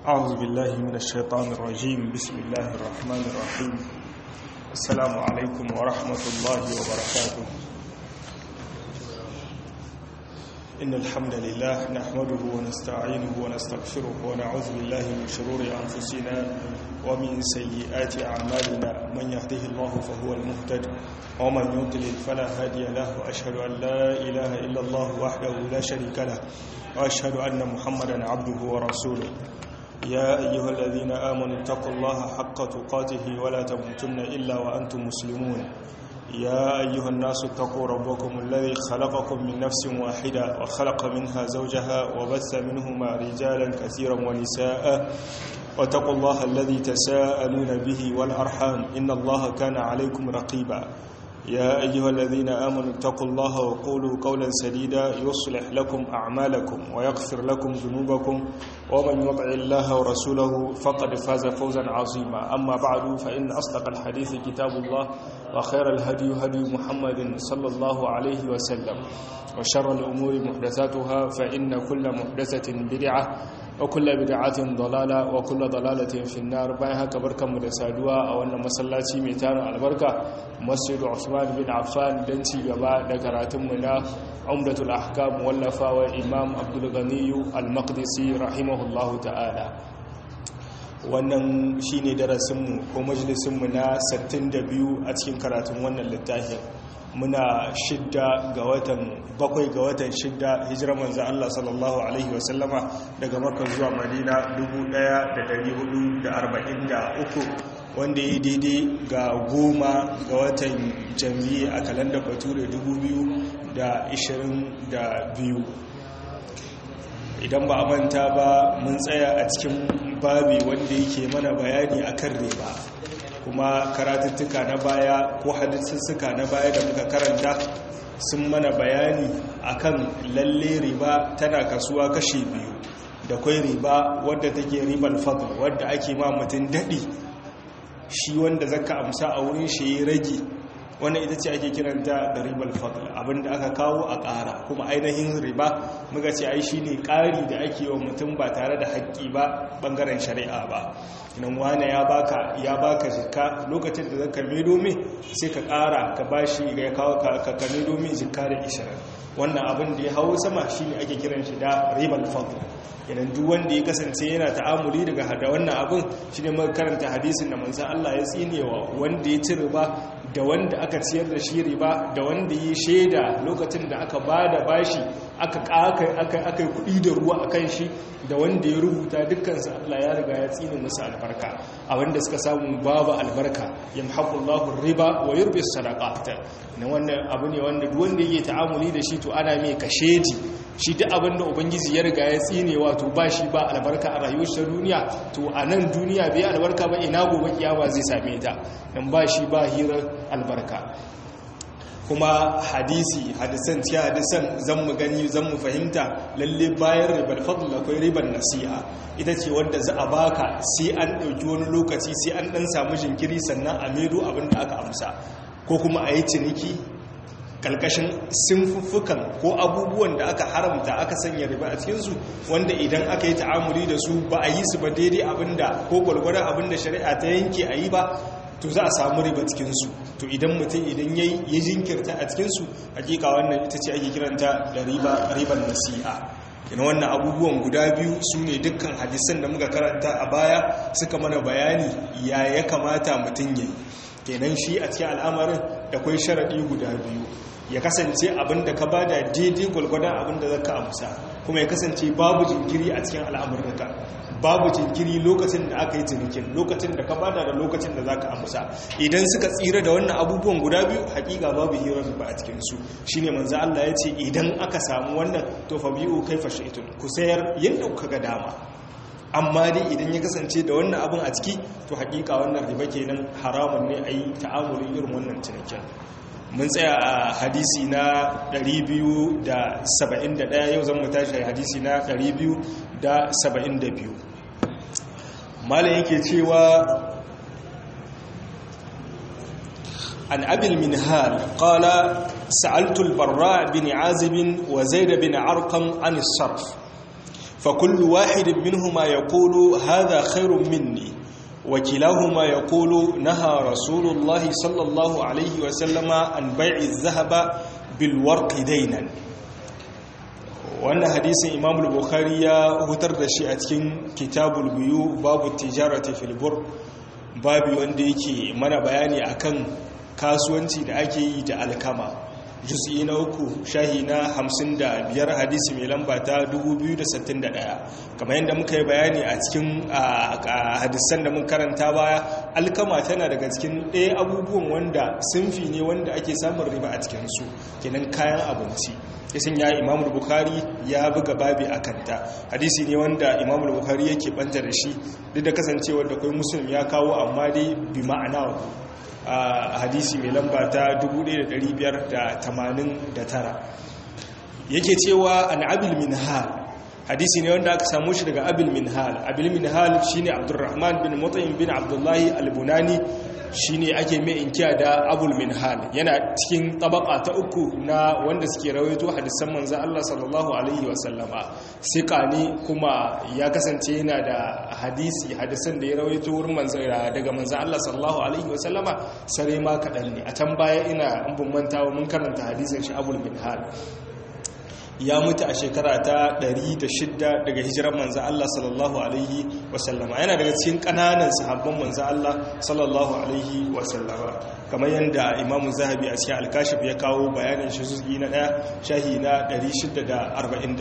أعوذ بالله من الشيطان الرجيم بسم الله الرحمن الرحيم السلام عليكم ورحمة الله وبركاته إن الحمد لله نحمده ونستعينه ونستغفره ونعوذ بالله من شرور أنفسنا ومن سيئات أعمالنا من يهده الله فهو المهتد ومن يضلل فلا هادي له وأشهد أن لا إله إلا الله وحده لا شريك له وأشهد أن محمدا عبده ورسوله يا أيها الذين آمنوا اتقوا الله حق تقاته ولا تموتن إلا وأنتم مسلمون يا أيها الناس اتقوا ربكم الذي خلقكم من نفس واحدة وخلق منها زوجها وبث منهما رجالا كثيرا ونساء واتقوا الله الذي تساءلون به والأرحام إن الله كان عليكم رقيبا يا أيها الذين آمنوا اتقوا الله وقولوا قولا سديدا يصلح لكم أعمالكم ويغفر لكم ذنوبكم ومن يطع الله ورسوله فقد فاز فوزا عظيما أما بعد فإن أصدق الحديث كتاب الله وخير الهدي هدي محمد صلى الله عليه وسلم وشر الأمور محدثاتها فإن كل محدثة بدعة وكل بدعة ضلالة وكل ضلالة في النار بايها كبركة مدسادوا أو أن مسلاتي ميتان البركة مسجد عثمان بن عفان دنتي غبا دكراتمنا عمدة الأحكام واللفا وإمام عبد الغني المقدسي رحمه الله تعالى wannan shine darasinmu ko majalisinmu na 62 a cikin karatun wannan littafin muna shidda ga watan bakwai ga watan shidda hijirar manzan Allah sallallahu Alaihi wasallama daga maka zuwa madina 1443 wanda ya daidai ga goma ga watan jami'i a kalandar bature 2022 idan ba a manta ba mun tsaya a cikin babi wanda yake mana bayani akan riba kuma karatuttuka na baya ko hadisissuka na baya da muka karanta sun mana bayani akan lalle riba tana kasuwa kashe biyu da kwai riba wadda take ribar fadl wadda ake ma mutum daɗi shi wanda zaka amsa a wurin shi ya rage wannan ita ce ake kiranta da ribar fadl abinda aka kawo a ƙara kuma ainihin riba muka ce ai shine ƙari da ake wa mutum ba tare da haƙƙi ba ɓangaren shari'a ba nan wane ya baka ya baka jikka lokacin da zaka mai domin sai ka ƙara ka bashi ya kawo ka ka mai domin jikka da ishirin wannan abin da ya hawo sama shine ake kiran shi da ribar fadl idan duk wanda ya kasance yana ta'amuli daga hada wannan abin shine muka karanta hadisin da manzon Allah ya tsinewa wanda ya ci riba da wanda aka ciyar da shi riba da wanda yi shaida lokacin da aka ba da bashi aka yi kudi da ruwa a kan shi da wanda ya rubuta dukkansu Allah ya riga ya tsini musu albarka a wanda suka samu babu albarka yamhaqullahu riba wa yurbi sadaqat na wannan abu ne wanda duk wanda yake ta'amuli da shi to ana mai kashedi shi duk abin da ubangiji ya riga ya tsine wato ba shi ba albarka a rayuwar ta duniya to a nan duniya bai albarka ba ina gobe kiyama zai same ta dan ba shi ba hirar albarka kuma hadisi hadisan cikin hadisan zan mu gani zan mu fahimta lalle bayan ribar fadl akwai ribar nasi'a ita ce wadda za a baka sai an ɗauki wani lokaci sai an ɗan samu jinkiri sannan a medo abin da aka amsa ko kuma a yi ciniki kalkashin sinfuffukan ko abubuwan da aka haramta aka sanya riba a cikinsu wanda idan aka yi ta'amuli da su ba a yi su ba daidai abinda ko gwalgwadon abinda shari'a ta yanke a yi ba to za a samu riba cikinsu to idan mutum idan ya yi jinkirta a cikinsu hakika wannan ita ce ake kiranta da riban nasi'a ina wannan abubuwan guda biyu su ne dukkan hadisan da muka karanta a baya suka mana bayani ya ya kamata mutum ya yi kenan shi a cikin al'amarin da kwai sharaɗi guda biyu ya kasance abin da ka ba da daidai gwalgwadon abin da zaka amsa kuma ya kasance babu jinkiri a cikin al'amurka babu jinkiri lokacin da aka yi cinikin lokacin da ka bada da lokacin da zaka amsa idan suka tsira da wannan abubuwan guda biyu hakika babu hirar ba a cikin su shine manzo Allah ya ce idan aka samu wannan to fa bi'u kaifa shaytun ku sayar yanda kuka ga dama amma dai idan ya kasance da wannan abin a ciki to hakika wannan riba kenan haramun ne a yi ta'amulin irin wannan cinikin mun tsaya a hadisi na 271 yau zan mu tashi hadisi na 272 malam yake cewa an abil minhal qala sa'altu al-barra bin azib wa zaid bin arqam an as-sarf fa kullu wahidin minhuma yaqulu hadha khairun minni wa kilahuma yaqulu naha rasulullah sallallahu alaihi wa sallama an bai'i adh-dhahaba bil warqi daynan wannan hadisin imam bukhari ya hutar da shi a cikin kitabul biyu babu tijarati fil bur babu wanda yake mana bayani akan kasuwanci da ake yi da alkama juz'i na uku shahi na hamsin da biyar hadisi mai lamba ta 2061 kamar yadda muka yi bayani a cikin hadisan da mun karanta baya alkama tana daga cikin ɗaya abubuwan wanda sunfi ne wanda ake samun riba a cikinsu kenan kayan abinci yasin ya imamul bukhari ya buga babi a kanta hadisi ne wanda imamul bukhari yake banta da shi duk da kasancewar da kai muslim ya kawo amma dai bi ma'ana a hadisi mai lamba ta 1589 yake cewa an abil minhal hadisi ne wanda aka samu shi daga abil minhal abil minhal shine abdurrahman bin mutaim bin abdullahi albunani shine ake mai inkiya da abul minhal yana cikin tabaka ta uku na wanda suke rawaito hadisan manzo Allah sallallahu alaihi wasallama sika ne kuma ya kasance yana da hadisi hadisan da ya rawaito wurin manzo daga manzo Allah sallallahu alaihi wasallama sare ma kadan ne a can baya ina in bin mantawa mun karanta hadisin shi abul minhal ya mutu a shekara ta 106 daga hijirar manzan Allah sallallahu Alaihi wasallama yana daga cikin kananan sahabban manzan Allah sallallahu Alaihi wasallama kamar yadda imamun zahabi a cikin alkashif ya kawo bayanin shi zuki na ɗaya shahi na 644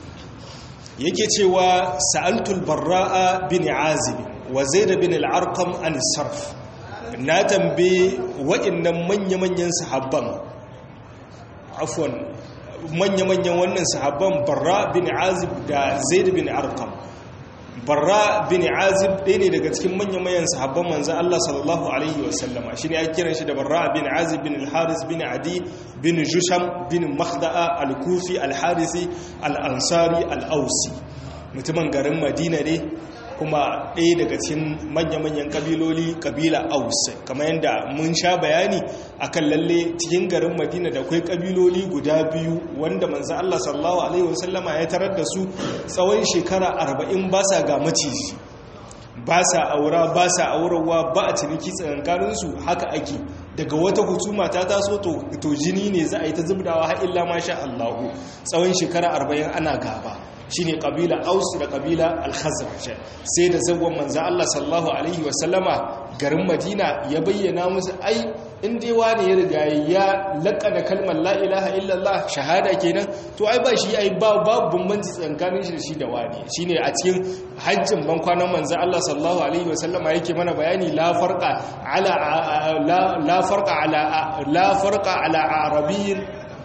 yake cewa sa'altul barra'a bin azib wa zaid bin al-arqam an sarf na tambaye wa'annan manya-manyan sahabban afwan manya-manyan wannan sahabban barra bin azib da zaid bin arkam barra bin azib ɗaya ne daga cikin manya-manyan sahabban manzan Allah sallallahu Alaihi wasallama shi ne ake kiran shi da barra bin azib bin al-haris bin adi bin jusham bin makhda'a al-kufi al-harisi al-ansari al-ausi mutumin garin madina ne kuma ɗaya daga cikin manya-manyan kabiloli kabila aus kamar yadda mun sha bayani akan lalle cikin garin madina da akwai kabiloli guda biyu wanda manzo Allah sallallahu alaihi wasallama ya tarar da su tsawon shekara 40 ba sa ga maciji ba sa aura ba sa aurawa ba a ciniki tsakankaninsu haka ake daga wata hutuma ta taso to jini ne za a yi ta zubdawa har illa masha Allahu tsawon shekara 40 ana gaba shine kabila aus da kabila al-khazraj sai da zawon manzo Allah sallallahu alaihi wasallama garin Madina ya bayyana musu ai in dai wani ya riga ya laƙana kalmar la ilaha illallah shahada kenan to ai ba shi ai ba babu bambanci tsakanin shi da shi da wani shine a cikin hajjin ban kwanan manzo Allah sallallahu alaihi wasallama yake mana bayani la farqa ala la farqa ala la farqa ala arabiyyin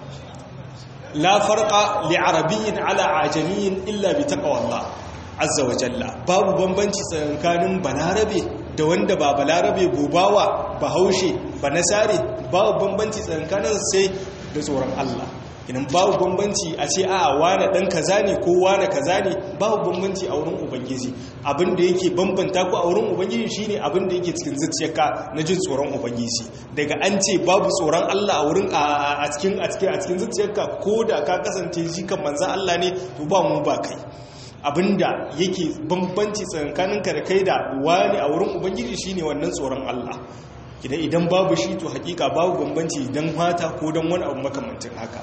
la farqa li arabiyyin ala ajamiyyin illa bi taqwallah azza wa jalla babu bambanci tsakanin balarabe da wanda ba balarabe gobawa bahaushe ba nasare babu bambanci tsakanin sai da tsoron Allah idan babu bambanci a ce a wane dan kaza ne ko wane kaza ne babu bambanci a wurin ubangiji abin da yake bambanta ku a wurin ubangiji shine abin da yake cikin zuciyarka na jin tsoron ubangiji daga an ce babu tsoron Allah a wurin a cikin a cikin a cikin zuciyarka ko da ka kasance shi kan manzon Allah ne to ba mu ba kai abinda yake bambanci tsakaninka da kai da wani a wurin ubangiji shine wannan tsoron Allah idan idan babu shi to hakika babu bambanci dan mata ko dan wani abu makamantin haka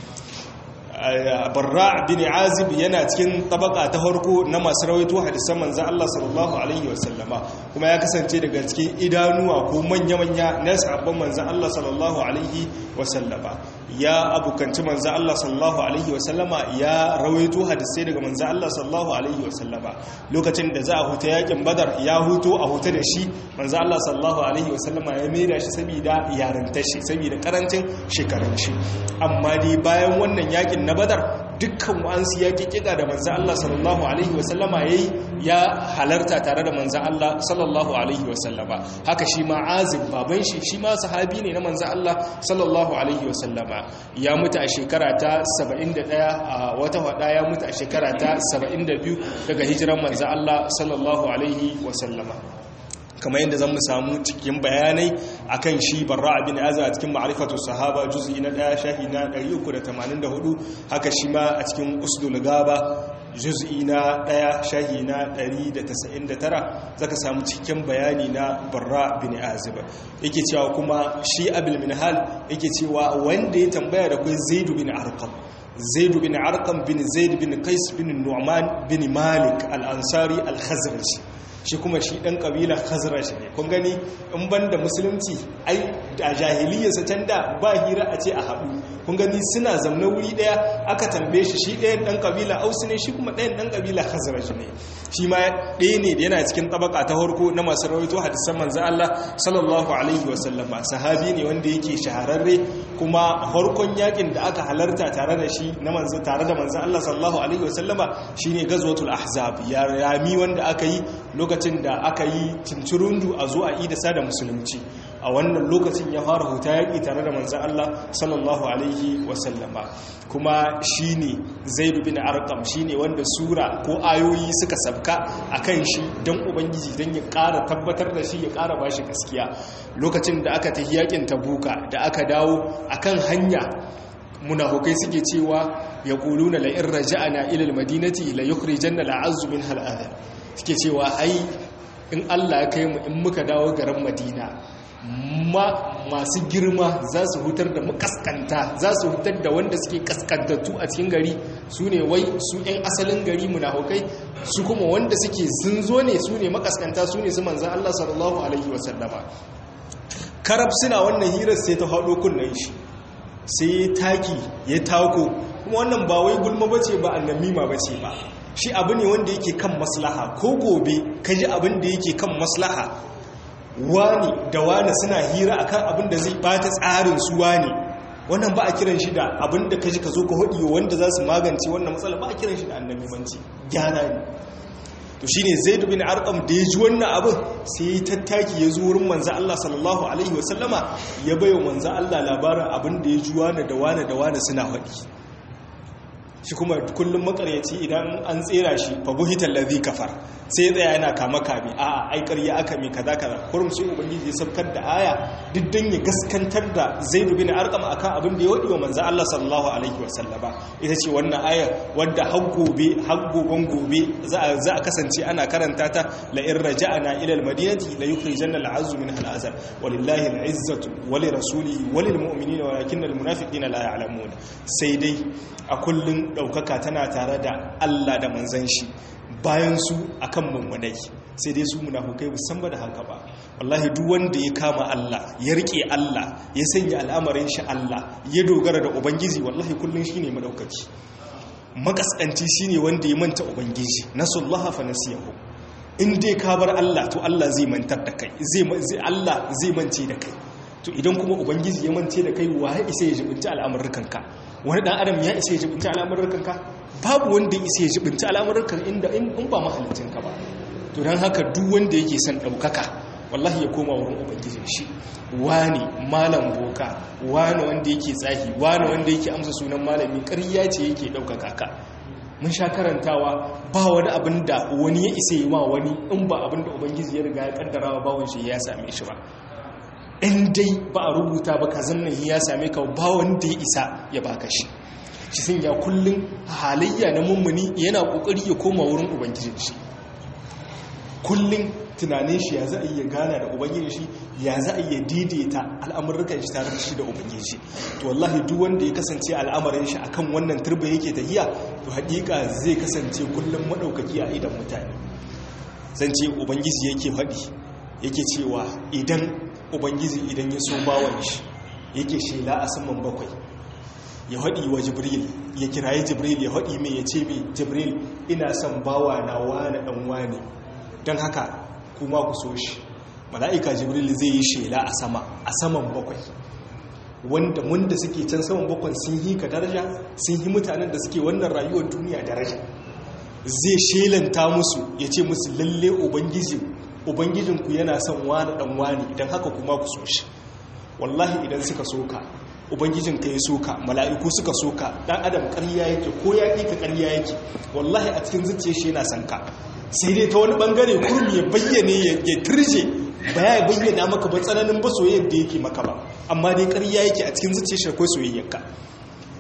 barra bin azib yana cikin tabaka ta harko na masu rawaito hadisan manzo Allah sallallahu alaihi wasallama kuma ya kasance daga cikin idanuwa ko manya-manya na sahabban manzo Allah sallallahu alaihi wasallama ya abukanci manzo Allah sallallahu alaihi wasallama ya rawaito hadisai daga manzo Allah sallallahu alaihi wasallama lokacin da za a huta yakin badar ya huto a huta da shi manzo Allah sallallahu alaihi wasallama ya maida shi saboda yarantar shi saboda karancin shekarun shi amma dai bayan wannan yakin na badar dukkan wa'ansu ya kikika da manzan Allah sallallahu Alaihi wasallama ya yi ya halarta tare da manzan Allah sallallahu Alaihi wasallama haka shi ma azib baban shi shi ma sahabi ne na manzan Allah sallallahu Alaihi wasallama ya mutu a shekara ta 71 a wata wada ya mutu a shekara ta 72 daga hijiran manzan Allah sallallahu Alaihi wasallama kamar yadda zan mu samu cikin bayanai akan shi barra abin aza a cikin ma'arifatu sahaba juz'i na daya shahi na 384 haka shi ma a cikin usdul gaba juz'i na ɗaya shahi na 199 zaka samu cikin bayani na barra bin azib yake cewa kuma shi abul minhal yake cewa wanda ya tambaya da kai zaid bin arqam zaid bin arqam bin zaid bin qais bin nu'man bin malik al-ansari al-khazraji shi kuma shi ɗan ƙabilar khazraj ne kun gani in banda musulunci ai a jahiliyarsa can da ba hira a ce a haɗu kun gani suna zamna wuri ɗaya aka tambaye shi shi ɗayan ɗan ƙabila ausu ne shi kuma ɗayan ɗan ƙabila khazraj ne shi ma ɗaya ne da yana cikin tabaka ta harko na masu rawaito hadisan manzo Allah sallallahu alaihi wa sallama sahabi ne wanda yake shahararre kuma harkon yakin da aka halarta tare da shi na manzo tare da manzo Allah sallallahu alaihi wa sallama shine gazwatul ahzab ya rami wanda aka yi lokacin da aka yi cincirundu a zo a idasa da musulunci a wannan lokacin ya fara huta yaƙi tare da manzan Allah sallallahu alaihi wasallama kuma shi ne zaidu bin arkam shi ne wanda sura ko ayoyi suka sabka a kan shi don ubangiji don ya ƙara tabbatar da shi ya ƙara ba shi gaskiya lokacin da aka tafi yaƙin tabuka da aka dawo a kan hanya munafukai suke cewa ya ƙulu na la'in raja'ana ilil madinati la yukhrijanna la'azzu min hal'adar suke cewa ai in Allah ya kai mu in muka dawo garin Madina ma masu girma za su hutar da makaskanta za su hutar da wanda suke kaskantattu a cikin gari su ne wai su 'yan asalin gari munafukai su kuma wanda suke sun zo ne su ne makaskanta su ne su manzan Allah sallallahu alaihi wasallama karab suna wannan hirar sai ta haɗo kunnen shi sai taki ya tako kuma wannan ba wai gulma bace ba annamima bace ba shi abu ne wanda yake kan maslaha ko gobe ka ji abin da yake kan maslaha wani da wani suna hira akan abin da zai bata tsarin su wani wannan ba a kiran shi da abin da ka ji ka zo ka hudu wanda za su magance wannan matsala ba a kiran shi da annabi manci gyara ne to shine zaid bin arqam da ya ji wannan abin sai ya tattaki ya zo wurin manzo Allah sallallahu alaihi wasallama ya bayo manzo Allah labarin abin da ya ji wani da wani da wani suna faɗi shi kuma kullum makaryaci idan an tsera shi fa buhital ladhi kafar sai tsaya yana kama kame a ai ƙarya aka mai kaza kaza kurum sai ubangiji ya sabkar da aya duk dan ya gaskantar da zaid bin arqam akan abin da ya wadi wa manzo Allah sallallahu alaihi wa sallama ita ce wannan aya wadda har gobe har goben gobe za a za a kasance ana karanta ta la in raja'na ila al madinati la yukhrijanna al azzu min al azab walillahi al izzatu wa li rasulihi wa lil mu'minina walakinna al munafiqina la ya'lamun sai dai a kullun daukaka tana tare da Allah da manzon shi bayan su akan mummunai sai dai su munafukai musan ba da haka ba wallahi duk wanda ya kama Allah ya rike Allah ya sanya al'amarin shi Allah ya dogara da ubangiji wallahi kullun shine madaukaki makaskanci shine wanda ya manta ubangiji nasullaha fa nasiyahu in dai ka bar Allah to Allah zai mantar da kai zai Allah zai mance da kai to idan kuma ubangiji ya mance da kai wa isa ya jibinci al'amurrukanka wani dan adam ya isa ya jibinci al'amurrukanka babu wanda isa ya jibinci al'amurrukan inda in ba mahalicinka ba to don haka duk wanda yake son ɗaukaka wallahi ya koma wurin ubangijin shi wani malam boka wani wanda yake tsahi wani wanda yake amsa sunan malami ƙarya ce yake ɗaukaka ka mun sha karantawa ba wani abin da wani ya isa yi ma wani in ba abin da ubangiji ya riga ya kaddara wa bawon shi ya same shi ba in dai ba a rubuta ba ka zannan ya same ka ba wanda ya isa ya baka shi shi sun ya kullum halayya na mummuni yana kokari ya koma wurin ubangijin shi kullum tunanin shi ya za a iya gana da ubangijin shi ya za a iya daidaita al'amurrukan shi tare da shi da ubangijin shi to wallahi duk wanda ya kasance al'amarin shi akan wannan turba yake tahiya to haƙiƙa zai kasance kullum madaukaki a idan mutane zan ce ubangiji yake faɗi yake cewa idan ubangiji idan ya so bawan shi yake shela a saman bakwai ya haɗi wa jibril ya kirayi jibril ya haɗi mai ya ce mai jibril ina son bawa na wane ɗan wane don haka kuma ku so shi mala'ika jibril zai yi shela a sama a saman bakwai wanda wanda suke can saman bakwai sun yi ka daraja sun yi mutanen da suke wannan rayuwar duniya daraja zai shelanta musu ya ce musu lalle ubangiji ubangijinku yana son wani dan wani idan haka kuma ku so shi wallahi idan suka soka ubangijinka ya soka mala'iku suka soka dan adam ƙarya yake ko ya ka ƙarya yake wallahi a cikin zuciya shi yana son ka sai dai ta wani bangare kurmi ya bayyane ya turje ba ya bayyana maka ba tsananin ba soyayyar da yake maka ba amma dai ƙarya yake a cikin zuciya shi akwai soyayyarka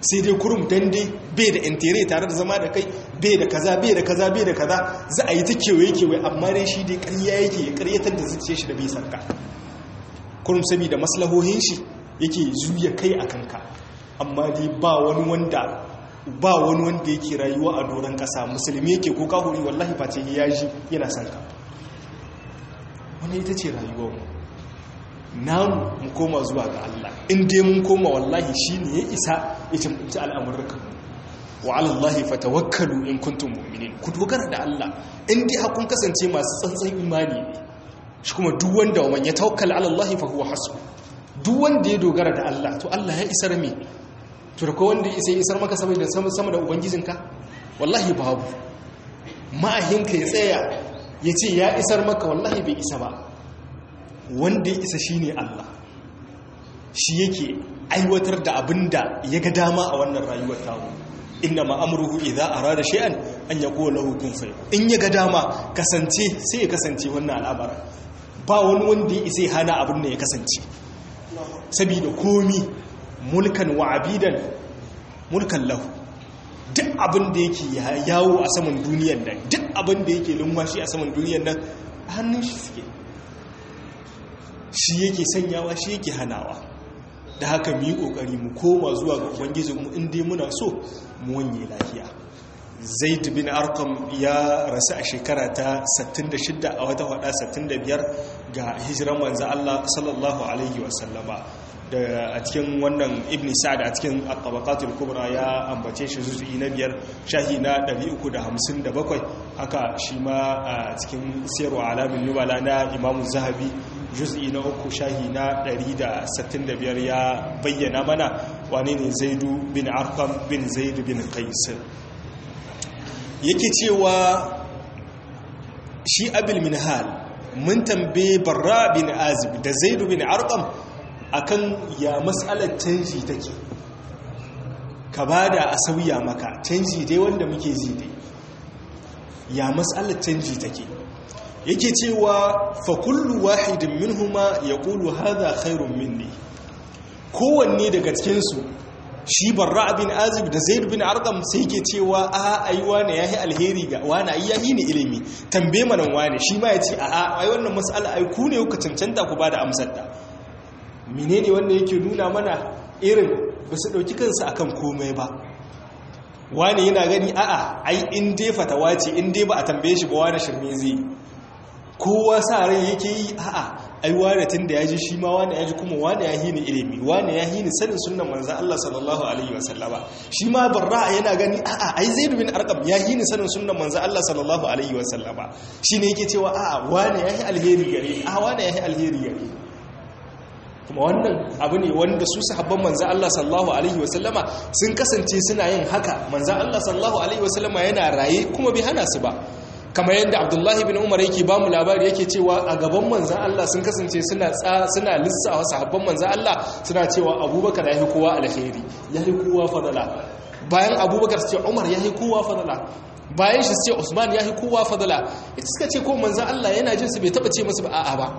sai dai kurum dan dai bai da intere tare da zama da kai bai da kaza bai da kaza bai da kaza za a yi ta kewaye kewaye amma dai shi dai ƙarya yake ya ƙaryatar da zuciya shi da bai sanka kurum saboda maslahohin shi yake zuya kai a kanka amma dai ba wani wanda ba wani wanda yake rayuwa a doron ƙasa musulmi yake ko kahuri wallahi face ya ji yana sanka wani ita ce rayuwar namu mu koma zuwa ga Allah in dai mun koma wallahi shine ya isa ya cimci al'amurka wa alallahi fatawakkalu in kuntum mu'minin ku dogara da Allah in dai hakun kasance masu tsantsan imani ne shi kuma duk wanda wa man ya tawakkala ala Allah fa huwa hasbu duk wanda ya dogara da Allah to Allah ya isar me to da ko wanda ya isa ya isar maka saboda sama sama da ubangijinka wallahi babu ma'ahinka ya tsaya ya ce ya isar maka wallahi bai isa ba wanda ya isa shine Allah shi yake aiwatar da abin da ya ga dama a wannan rayuwar tamu inna ma'amruhu idza arada shay'an an yaqula lahu kun fayakun in ya ga dama kasance sai ya kasance wannan al'amarin ba wani wanda ya isa hana abin da ya kasance saboda komi mulkan wa abidan mulkan lahu duk abin da yake yawo a saman duniyar nan duk abin da yake lumwashi a saman duniyar nan a hannun shi suke shi yake sanyawa shi yake hanawa da haka mu yi kokari mu koma zuwa ga ubangijinmu in dai muna so mu wanye lafiya zaid bin arqam ya rasu a shekara ta 66 a wata hada 65 ga hijiran manzo Allah sallallahu alaihi wasallama da a cikin wannan ibn sa'ad a cikin at-tabaqatul kubra ya ambace shi juz'i na biyar shahi na 357 haka shi ma a cikin sirru alamin nubala na imamu zahabi juz'i na uku shahi na 165 ya bayyana mana wane ne zaidu bin arqam bin zaid bin qais yake cewa shi abil minhal mun tambaye barra bin azib da zaidu bin arqam akan ya matsalar canji take ka bada a sauya maka canji dai wanda muke ji dai ya matsalar canji take yake cewa fa kullu wahidin minhuma yaqulu hadha khairun minni kowanne daga cikin su shi barra bin azib da zaid bin arqam sai yake cewa a ai wani yahi alheri ga wani ai yahi ni ilimi tambaye manan wani shi ma yace a a ai wannan mas'ala ai ku ne kuka cancanta ku bada amsar ta menene wanda yake nuna mana irin ba su dauki kansu akan komai ba wani yana gani a'a ai in dai fatawa ce in dai ba a tambaye shi ba wani shirme zai kowa sa rai yake yi a'a ai wane tun da ya ji shi ma wane ya ji kuma wane ya hini ilimi wane ya hini sanin sunan manzan Allah sallallahu alaihi wasallama shi ma barra yana gani a'a ai zaid bin arqam ya hini sanin sunan manzan Allah sallallahu alaihi wasallama shine yake cewa a'a wane ya yi alheri gare a wane ya yi alheri gare kuma wannan abu ne wanda su sahabban manzan Allah sallallahu alaihi wasallama sun kasance suna yin haka manzan Allah sallallahu alaihi wasallama yana raye kuma bai hana su ba kamar yadda abdullahi bin umar yake ba mu labari yake cewa a gaban manzan Allah sun kasance suna suna lissawa sahabban manzan Allah suna cewa abubakar ya yi kowa alheri ya yi kowa fadala bayan abubakar su ce umar ya yi kowa fadala bayan shi su ce usman ya yi kowa fadala ita suka ce ko manzan Allah yana jin su bai taba ce masu ba a'a ba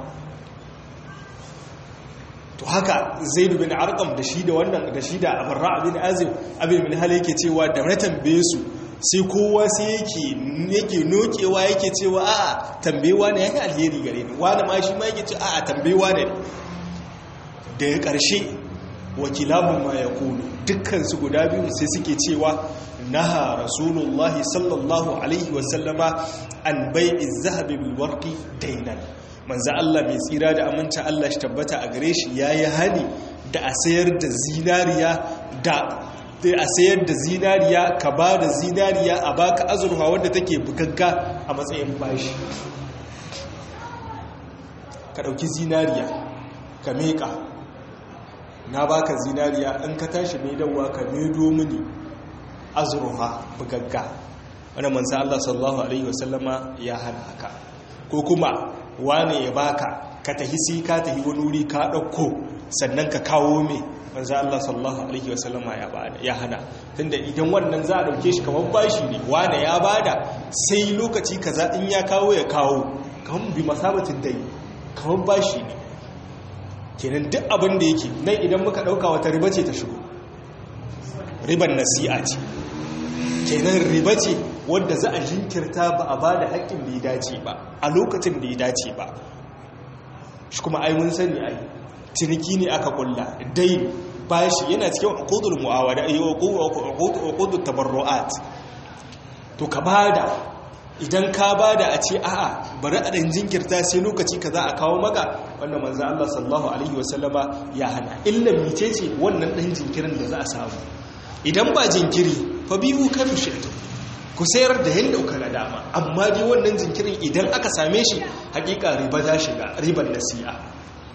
to haka zaidu bin arqam da shi da wannan da shi da abarra bin azim abin min hal yake cewa da na tambaye su sai kowa sai yake yake nokewa yake cewa a'a tambayewa ne yake alheri gare ni wani ma shi ma yake ce a'a tambayewa ne da ya karshe wakilabun ma ya kulu dukkansu guda biyu sai suke cewa naha rasulullahi sallallahu alaihi wasallama an bai'i zahabi bil warqi dainan manzo Allah mai tsira da aminta Allah shi tabbata a gare shi yayi hani da a sayar da zinariya da a sayar da zinariya ka ba da zinariya a baka azurfa wadda take bugagga a matsayin bashi ka ɗauki zinariya ka meƙa na baka zinariya in ka tashi mai dawa ka medo mini azurfa bugagga wani mansa Allah sallallahu Alaihi wasallama ya hana haka ko kuma wane ya baka ka tahi sai ka tahi wani wuri ka ɗauko sannan ka kawo mai manzo Allah sallallahu alaihi wasallama ya bada ya hana tunda idan wannan za a dauke shi kamar bashi ne wane ya bada sai lokaci kaza in ya kawo ya kawo kamar bi masabatin dai kamar bashi ne kenan duk abin da yake nan idan muka dauka wata riba ce ta shigo riban nasi'a ce kenan riba ce wadda za a jinkirta ba a ba da haƙƙin da ya dace ba a lokacin da ya dace ba shi kuma ai mun sani ai ciniki ne aka kulla dai bashi yana cikin uqudul muawada ay uqudut tabarruat to ka bada idan ka bada a ce a'a bari a dan jinkirta sai lokaci kaza a kawo maka wannan manzo Allah sallallahu alaihi wasallama ya hana illa mice ce wannan dan jinkirin da za a samu idan ba jinkiri fa biyu kan shaitu ku sayar da yanda kuka na dama amma dai wannan jinkirin idan aka same shi hakika riba ta shiga riban nasi'a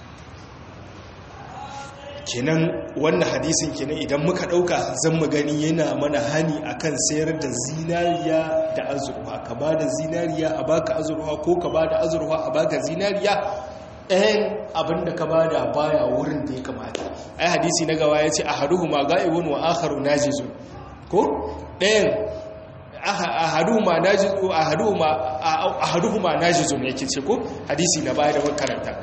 kenan wannan hadisin kenan idan muka dauka zan mu gani yana mana hani akan sayar da zinariya da azurfa ka ba da zinariya a baka azurfa ko ka ba da azurfa a baka zinariya ɗayan abinda ka ba da baya wurin da ya kamata ai hadisi na gawa ya ce a haduhu ma ga'ibun wa akharu najizun ko ɗayan ahaduhuma najizu ahaduhuma ahaduhuma najizun yake ce ko hadisi na baya da makaranta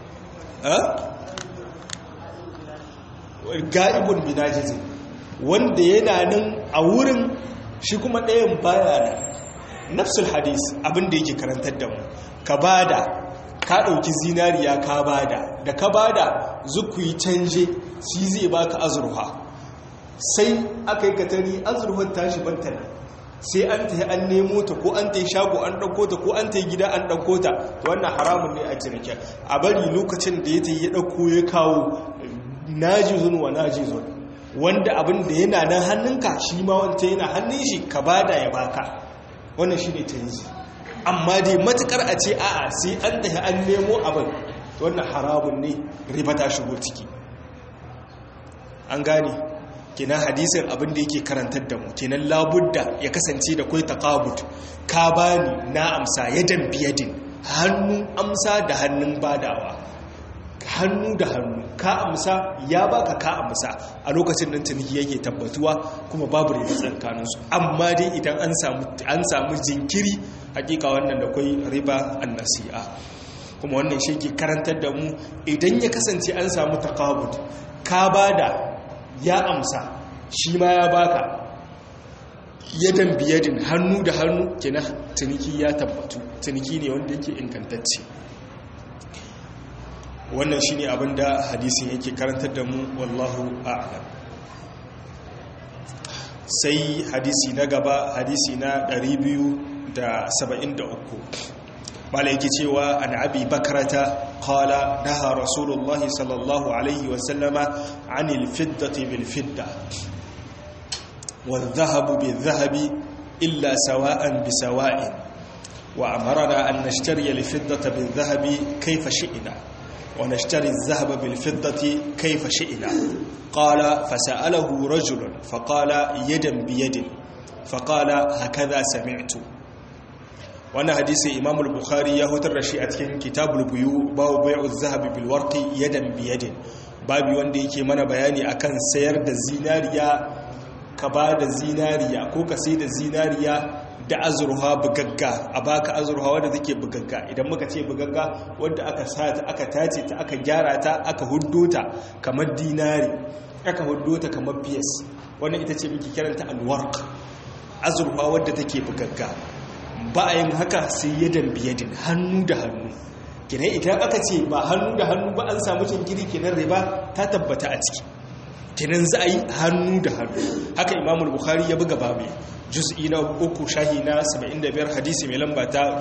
ga'ibun binajizin wanda yana nan a wurin shi kuma ɗayan baya nan nafsul hadis abinda yake karantar da mu ka bada ka ɗauki zinariya ka bada da ka bada zukuyi canje shi zai baka azurfa sai aka yi katari azurfar tashi bantana sai an ta an nemo ta ko an ta yi shago an ɗauko ta ko an ta yi gida an ɗauko ta wannan haramun ne a cinike a bari lokacin da ya ta yi ya ɗauko ya kawo najizun wa najizun wanda abin da yana nan hannunka shi ma wanta yana hannun shi ka bada ya baka wannan shi ne tanzi amma dai matukar a ce a'a sai an tafi an nemo abin wannan haramun ne riba ta shigo ciki an gane kenan hadisin abin da yake karantar da mu kenan labudda ya kasance da kai taqabut ka bani na amsa yadan biyadin hannun amsa da hannun badawa hannu da hannu ka amsa ya baka ka amsa a lokacin nan ciniki yake tabbatuwa kuma babu riba tsakaninsu amma dai idan an samu an samu jinkiri hakika wannan da kai riba annasi'a kuma wannan shi ke karantar da mu idan ya kasance an samu taqabud ka bada ya amsa shi ma ya baka yadan biyadin hannu da hannu kenan ciniki ya tabbatu ciniki ne wanda yake ingantacce wannan shine abin da hadisin yake karantar da mu wallahu a'lam sai hadisi na gaba hadisi na 273 mala yake cewa an abi bakrata qala naha rasulullah sallallahu alaihi wa sallama anil fiddati bil fidda wal dhahabu bil dhahabi illa sawa'an bi sawa'in wa amarna an nashtariya al fiddata bil dhahabi kayfa shi'na ونشتري الذهب بالفضة كيف شئنا قال فسأله رجل فقال يدا بيد فقال هكذا سمعت وانا حديث امام البخاري يهوتر رشي اتكين كتاب البيو باو بيع الذهب بالورق يدا بيد babi wanda yake mana bayani akan sayar da zinariya ka ba da zinariya ko ka sai da zinariya da azurha bugagga a baka azurha wadda take bugagga idan muka ce bugagga wadda aka sata aka tace ta aka gyara ta aka huddo ta kamar dinari aka huddo ta kamar biyas wannan ita ce muke kiranta alwarq azurha wadda take bugagga ba a yin haka sai yadan biyadin hannu da hannu kenan idan aka ce ba hannu da hannu ba an samu jinkiri kenan riba ta tabbata a ciki kenan za a yi hannu da hannu haka imamul bukhari ya buga babu juz'i na uku shahi na 75 hadisi mai lamba ta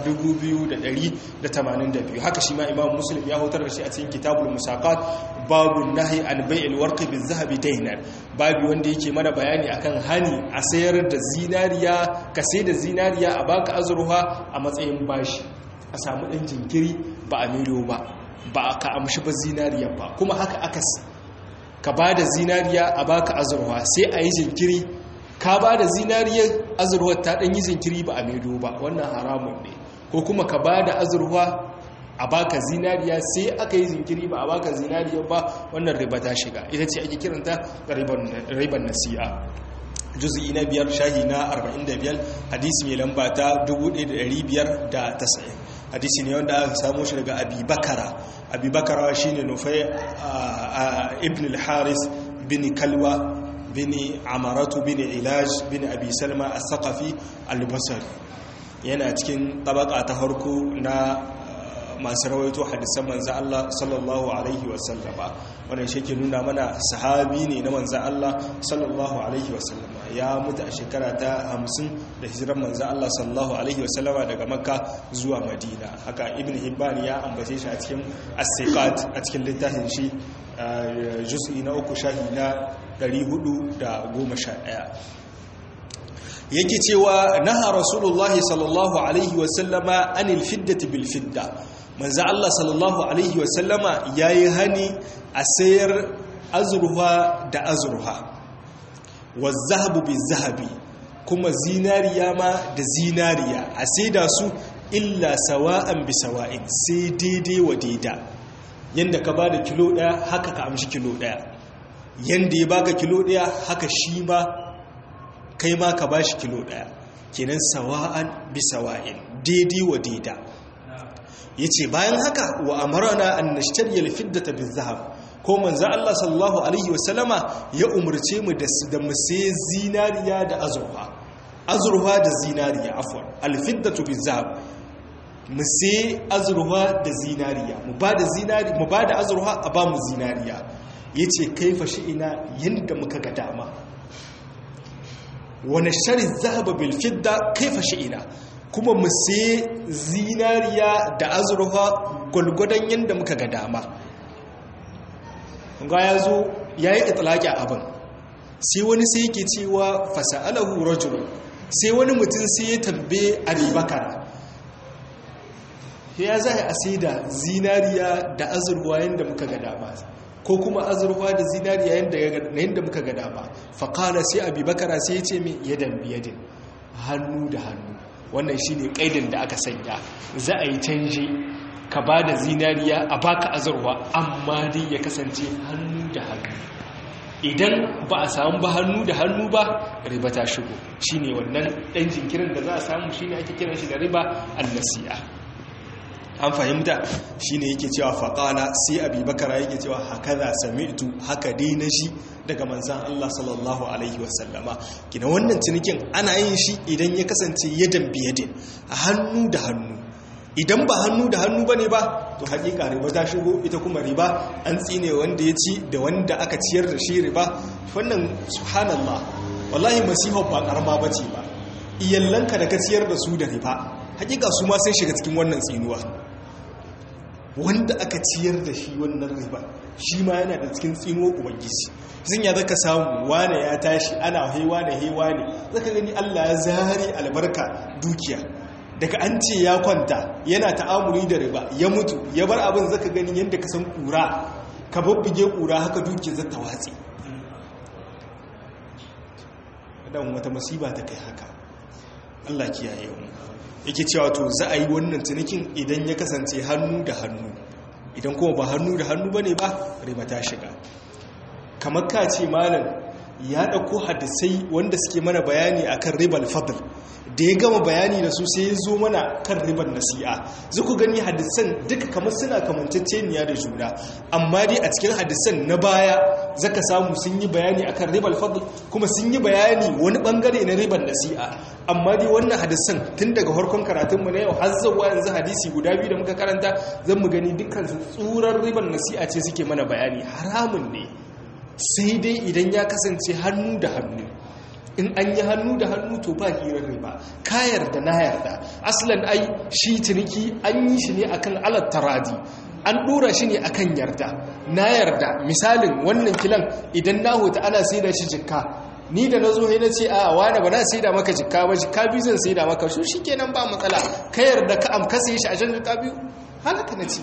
2282 haka shi ma imam muslim ya hutar da shi a cikin kitabul musaqat babu nahi an bai'il warqi bil zahabi daynan babu wanda yake mana bayani akan hani a sayar da zinariya ka sai da zinariya a baka azurha a matsayin bashi a samu dan jinkiri ba a milo ba ba ka amshi ba zinariya ba kuma haka akas ka ba da zinariya a baka azurwa sai a yi jinkiri ka ba da zinariyar azurwar ta ɗan yi jinkiri ba a maido ba wannan haramun ne ko kuma ka ba da azurwa a baka zinariya sai aka yi jinkiri ba a baka zinariyar ba wannan riba ta shiga ita ce ake kiranta riban nasi'a juz'i na biyar shahi na 45 hadisi mai lamba ta 1590 hadisi ne wanda aka samu shi daga abi bakara abi bakara shi ne nufai ibn al-haris bin kalwa bin amaratu bin ilaj bin abi salma as-saqafi al-basri yana cikin tabaka ta harko na masu rawaito hadisan manzan Allah sallallahu Alaihi wasallama wannan shi ke nuna mana sahabi ne na manzan Allah sallallahu Alaihi wasallama ya mutu a shekara ta hamsin da hijiran manzan Allah sallallahu Alaihi wasallama daga makka zuwa madina haka ibn hibban ya ambace shi a cikin asiqat a cikin littafin shi juz'i na uku shahi na 411 yake cewa naha rasulullahi sallallahu alaihi wasallama anil fiddati bil fidda manzo Allah sallallahu alaihi wasallama yayi hani a sayar azruha da azruha wazahabu bizahabi kuma zinariya ma da zinariya a saida su illa sawa'an bi sawa'in sai daidai wa daida yanda ka bada kilo daya haka ka amshi kilo daya yanda ya baka kilo daya haka shi ma kai ma ka bashi kilo daya kenan sawa'an bi sawa'in daidai wa daida yace bayan haka wa amarna an nashtari al-fiddata bil-zahab ko manzo Allah sallallahu alaihi wasallama ya umurce mu da da mu sai zinariya da azurfa azurfa da zinariya afwan al-fiddatu bil-zahab mu sai azurfa da zinariya mu ba da zinari mu ba da azurfa a ba mu zinariya yace kaifa shi ina yanda muka ga dama wani shari zahaba bilfidda kaifa shi'ina kuma mu sai zinariya da azurfa gwalgwadon yadda muka ga dama ga ya zo ya yi itilaki abin sai wani sai yake cewa fasa'alahu rajulun sai wani mutum sai ya tambaye abubakar ya za a sai da zinariya da azurfa yadda muka ga dama ko kuma azurfa da zinariya yadda muka ga dama faƙala sai abubakar sai ya ce mai yadan biyadin hannu da hannu wannan shi ne ƙaidin da aka sanya za a yi canje ka ba da zinariya a baka azurwa amma dai ya kasance hannu da hannu idan ba a samu ba hannu da hannu ba riba ta shigo shi ne wannan ɗan jinkirin da za a samu shi ne ake kiran shi da riba annasiya an fahimta shi ne yake cewa faƙala sai abubakar yake cewa haka za sami'tu haka dai na shi daga manzan Allah sallallahu Alaihi wasallama gina wannan cinikin ana yin shi idan ya kasance yadan biyadin a hannu da hannu idan ba hannu da hannu ba ne ba to haƙiƙa riba ta shigo ita kuma riba an tsine wanda ya ci da wanda aka ciyar da shi riba wannan subhanallah wallahi masifar ba ƙarama ba ce ba iyallanka da ka ciyar da su da riba haƙiƙa su ma sun shiga cikin wannan tsinuwa wanda aka ciyar da shi wannan riba shi ma yana da cikin tsinuwa ubangiji zan ya zaka samu wane ya tashi ana haiwa da haiwa ne zaka gani Allah ya zari albarka dukiya daga an ce ya kwanta yana ta'amuli da riba ya mutu ya bar abin zaka gani yadda ka san kura ka babbuge kura haka dukiya za ta watsi dan wata masiba ta kai haka Allah kiyaye mu yake cewa to za a yi wannan cinikin idan ya kasance hannu da hannu idan kuma ba hannu da hannu bane ba riba ta shiga kamar ka ce malam ya ɗauko hadisai wanda suke mana bayani akan ribal fadl da ya gama bayani da su sai ya zo mana kan ribar nasi'a zai ku gani hadisan duka kamar suna kamanceceniya da juna amma dai a cikin hadisan na baya zaka samu sun yi bayani akan ribal fadl kuma sun yi bayani wani bangare na ribar nasi'a amma dai wannan hadisan tun daga farkon karatunmu na yau har zuwa yanzu hadisi guda biyu da muka karanta zan mu gani dukkan tsurar ribar nasi'a ce suke mana bayani haramun ne sai dai idan ya kasance hannu da hannu in an yi hannu da hannu to ba hirar riba ka yarda na yarda aslan ai shi ciniki an yi shi ne akan alat taradi an dora shi ne akan yarda na yarda misalin wannan kilan idan na hota ana sai da shi jikka ni da na zo na ce a wane ba na sai da maka jikka ba jikka biyu zan sai da maka su shi kenan ba matsala ka yarda ka amkasa shi a jan jikka biyu halaka na ce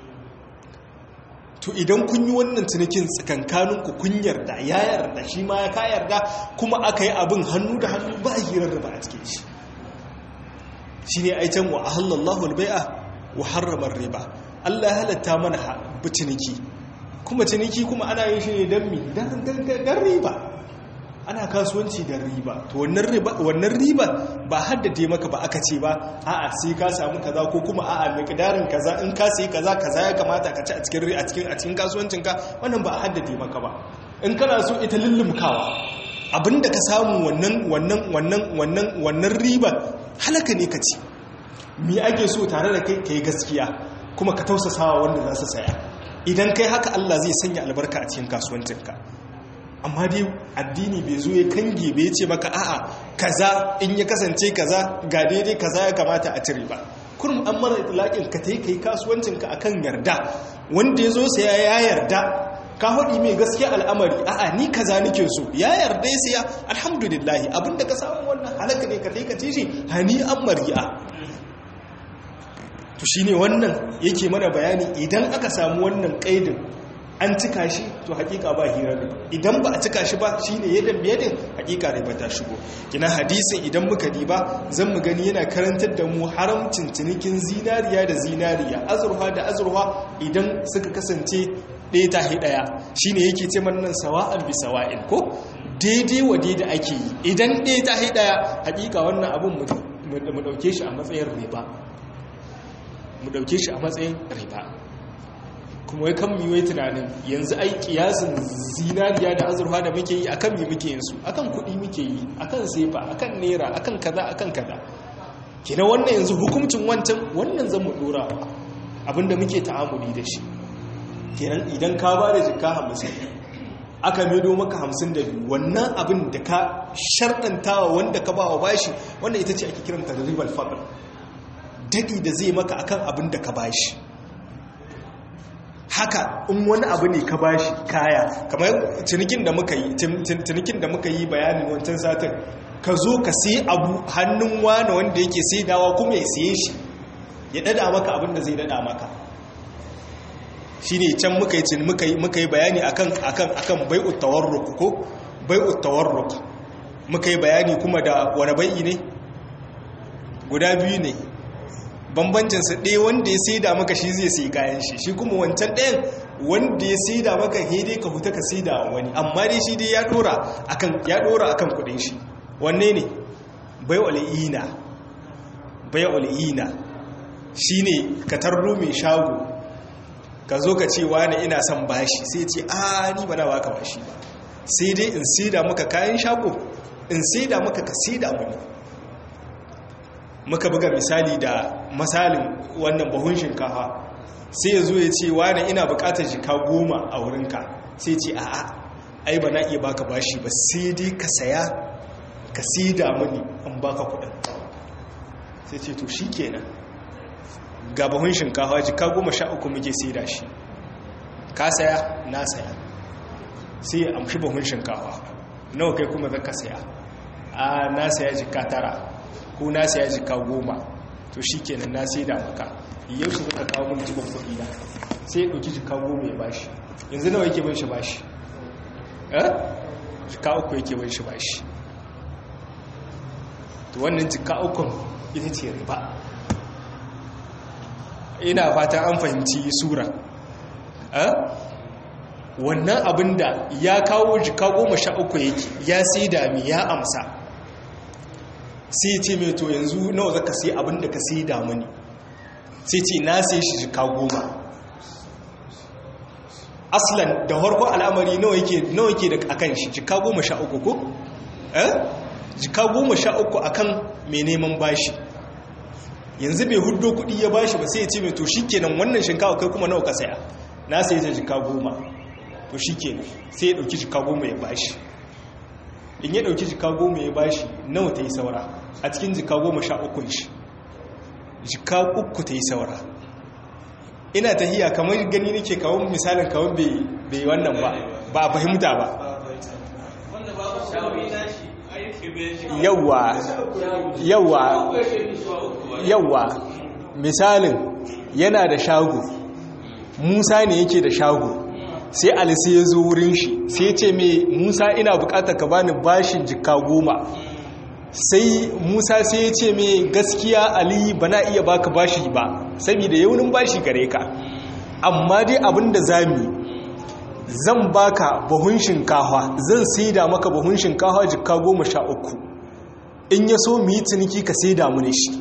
to idan kun yi wannan cinikin tsakankaninku kun yarda ya yarda shi ma ya ka yarda kuma aka yi abin hannu da hannu ba a hirar da ba a cikin shi shi ne aitan wa ahallallahu albai'a wa harramar riba Allah ya halatta mana ciniki kuma ciniki kuma ana yin shi ne don mi don riba ana kasuwanci da riba to wannan riba wannan riba ba haddade maka ba aka ce ba a'a sai ka samu kaza ko kuma a'a miqdarin kaza in ka sai kaza kaza ya kamata ka ci a cikin a cikin a cikin kasuwancin ka wannan ba a haddade maka ba in kana so ita lullumkawa abinda ka samu wannan wannan wannan wannan wannan riba halaka ne ka ci mi ake so tare da kai kai gaskiya kuma ka tausasawa wanda za su saya idan kai haka Allah zai sanya albarka a cikin kasuwancinka amma dai addini bai zo ya kange bai ce maka a'a kaza in ya kasance kaza ga daidai kaza ya kamata a cire ba kurum an mara itlaƙin ka ta yi kai kasuwancinka akan yarda wanda ya zo saya ya yarda ka haɗi mai gaskiya al'amari a'a ni kaza nike so ya yarda ya siya alhamdulillahi abinda ka samu wannan halaka ne ka taika shi hani an mari'a to shine wannan yake mana bayani idan aka samu wannan kaidin an cika shi to hakika ba hira ne idan ba a cika shi ba shine yadda biyadin hakika ne ba ta shigo kina hadisin idan muka diba zan mu gani yana karantar da mu haramcin cinikin zinariya da zinariya azurfa da azurfa idan suka kasance ɗaya ta hi ɗaya shi ne yake ce nan sawa'an bi sawa'in ko daidai wa daidai ake yi idan ɗaya ta hi ɗaya haƙiƙa wannan abin mu ɗauke shi a matsayin riba mu ɗauke shi a matsayin riba kuma wai kan miwai tunanin yanzu ai kiyasin zinariya da azurfa da muke yi akan mi muke yin su akan kuɗi muke yi akan sefa akan naira akan kaza akan kaza kina wannan yanzu hukuncin wancan wannan zan mu ɗora abinda muke ta'amuli da shi kenan idan ka ba da jika hamsin aka medo maka hamsin da biyu wannan abin da ka sharɗantawa wanda ka ba wa bashi wanda ita ce ake kiranta da ribar faɗin daɗi da zai maka akan abin da ka bashi haka in wani abu ne ka bashi kaya kamar cinikin da muka yi cinikin da muka yi bayanin wancan satin ka zo ka sai abu hannun wani wanda yake sai dawa kuma ya siye shi ya dada maka abin da zai dada maka shi ne can muka yi muka yi bayani akan akan akan bai'ut tawarruk ko bai'ut tawarruk muka yi bayani kuma da wani bai'i ne guda biyu ne bambancinsa ɗaya wanda ya saida maka shi zai sai kayan shi shi kuma wancan ɗayan wanda ya saida maka hede ka huta ka saida wani amma dai shi dai ya ɗora akan ya ɗora akan kuɗin shi wanne ne bai'ul ina bai'ul ina shine ka tarro mai shago ka zo ka ce wani ina son bashi sai ce a ni ba na baka bashi ba sai dai in saida maka kayan shago in saida maka ka saida mani muka buga misali da misalin wannan bahun shinkafa sai ya zo ya ce wani ina bukatar jika goma a wurinka sai ce a'a ai ba na iya baka bashi ba sai dai ka saya ka saida mani an baka kudin sai ce to shi kenan ga bahun shinkafa jika goma sha uku muke saida shi ka saya na saya sai ya amshi bahun shinkafa nawa kai kuma zaka saya a na saya jika tara ko na saya jika goma to shi kenan na saida maka yau shi zaka kawo mun jibin kuɗi na sai ya ɗauki jika goma ya bashi yanzu nawa yake ban shi bashi eh jika uku yake ban shi bashi to wannan jika ukun ita ce riba ina fatan an fahimci sura wannan abin da ya kawo jika goma sha uku yake ya sai dami ya amsa sai ce mai to yanzu nawa zaka sai abin da ka sai damuni sai ce na sai shi jika goma aslan da harko al'amari nawa yake da akan shi jika goma sha uku ko? eh? jika goma sha uku akan mai neman bashi yanzu bai hudo kudi ya bashi ba sai ya ce mai to shi kenan wannan shinkawa kai kuma nawa ka saya na sai ta jika goma to shi kenan sai ya dauki jika goma ya bashi in ya dauki jika goma ya bashi nawa ta yi saura a cikin jika goma sha ukun shi jika uku ta yi saura ina ta hiya kamar gani nake kawo misalin kawo bai wannan ba ba a fahimta ba yawwa yawwa yawwa misalin yana da shago musa ne yake da shago sai alisi ya zo wurin shi sai ce mai musa ina bukatar ka bani bashin jika goma sai musa sai ya ce mai gaskiya ali ba na iya baka bashi ba saboda yaunin bashi gare ka amma dai abinda zami zan baka bahun shinkawa zan saida maka bahun shinkawa jika goma sha uku in ya so mu yi ciniki ka saida mu ne shi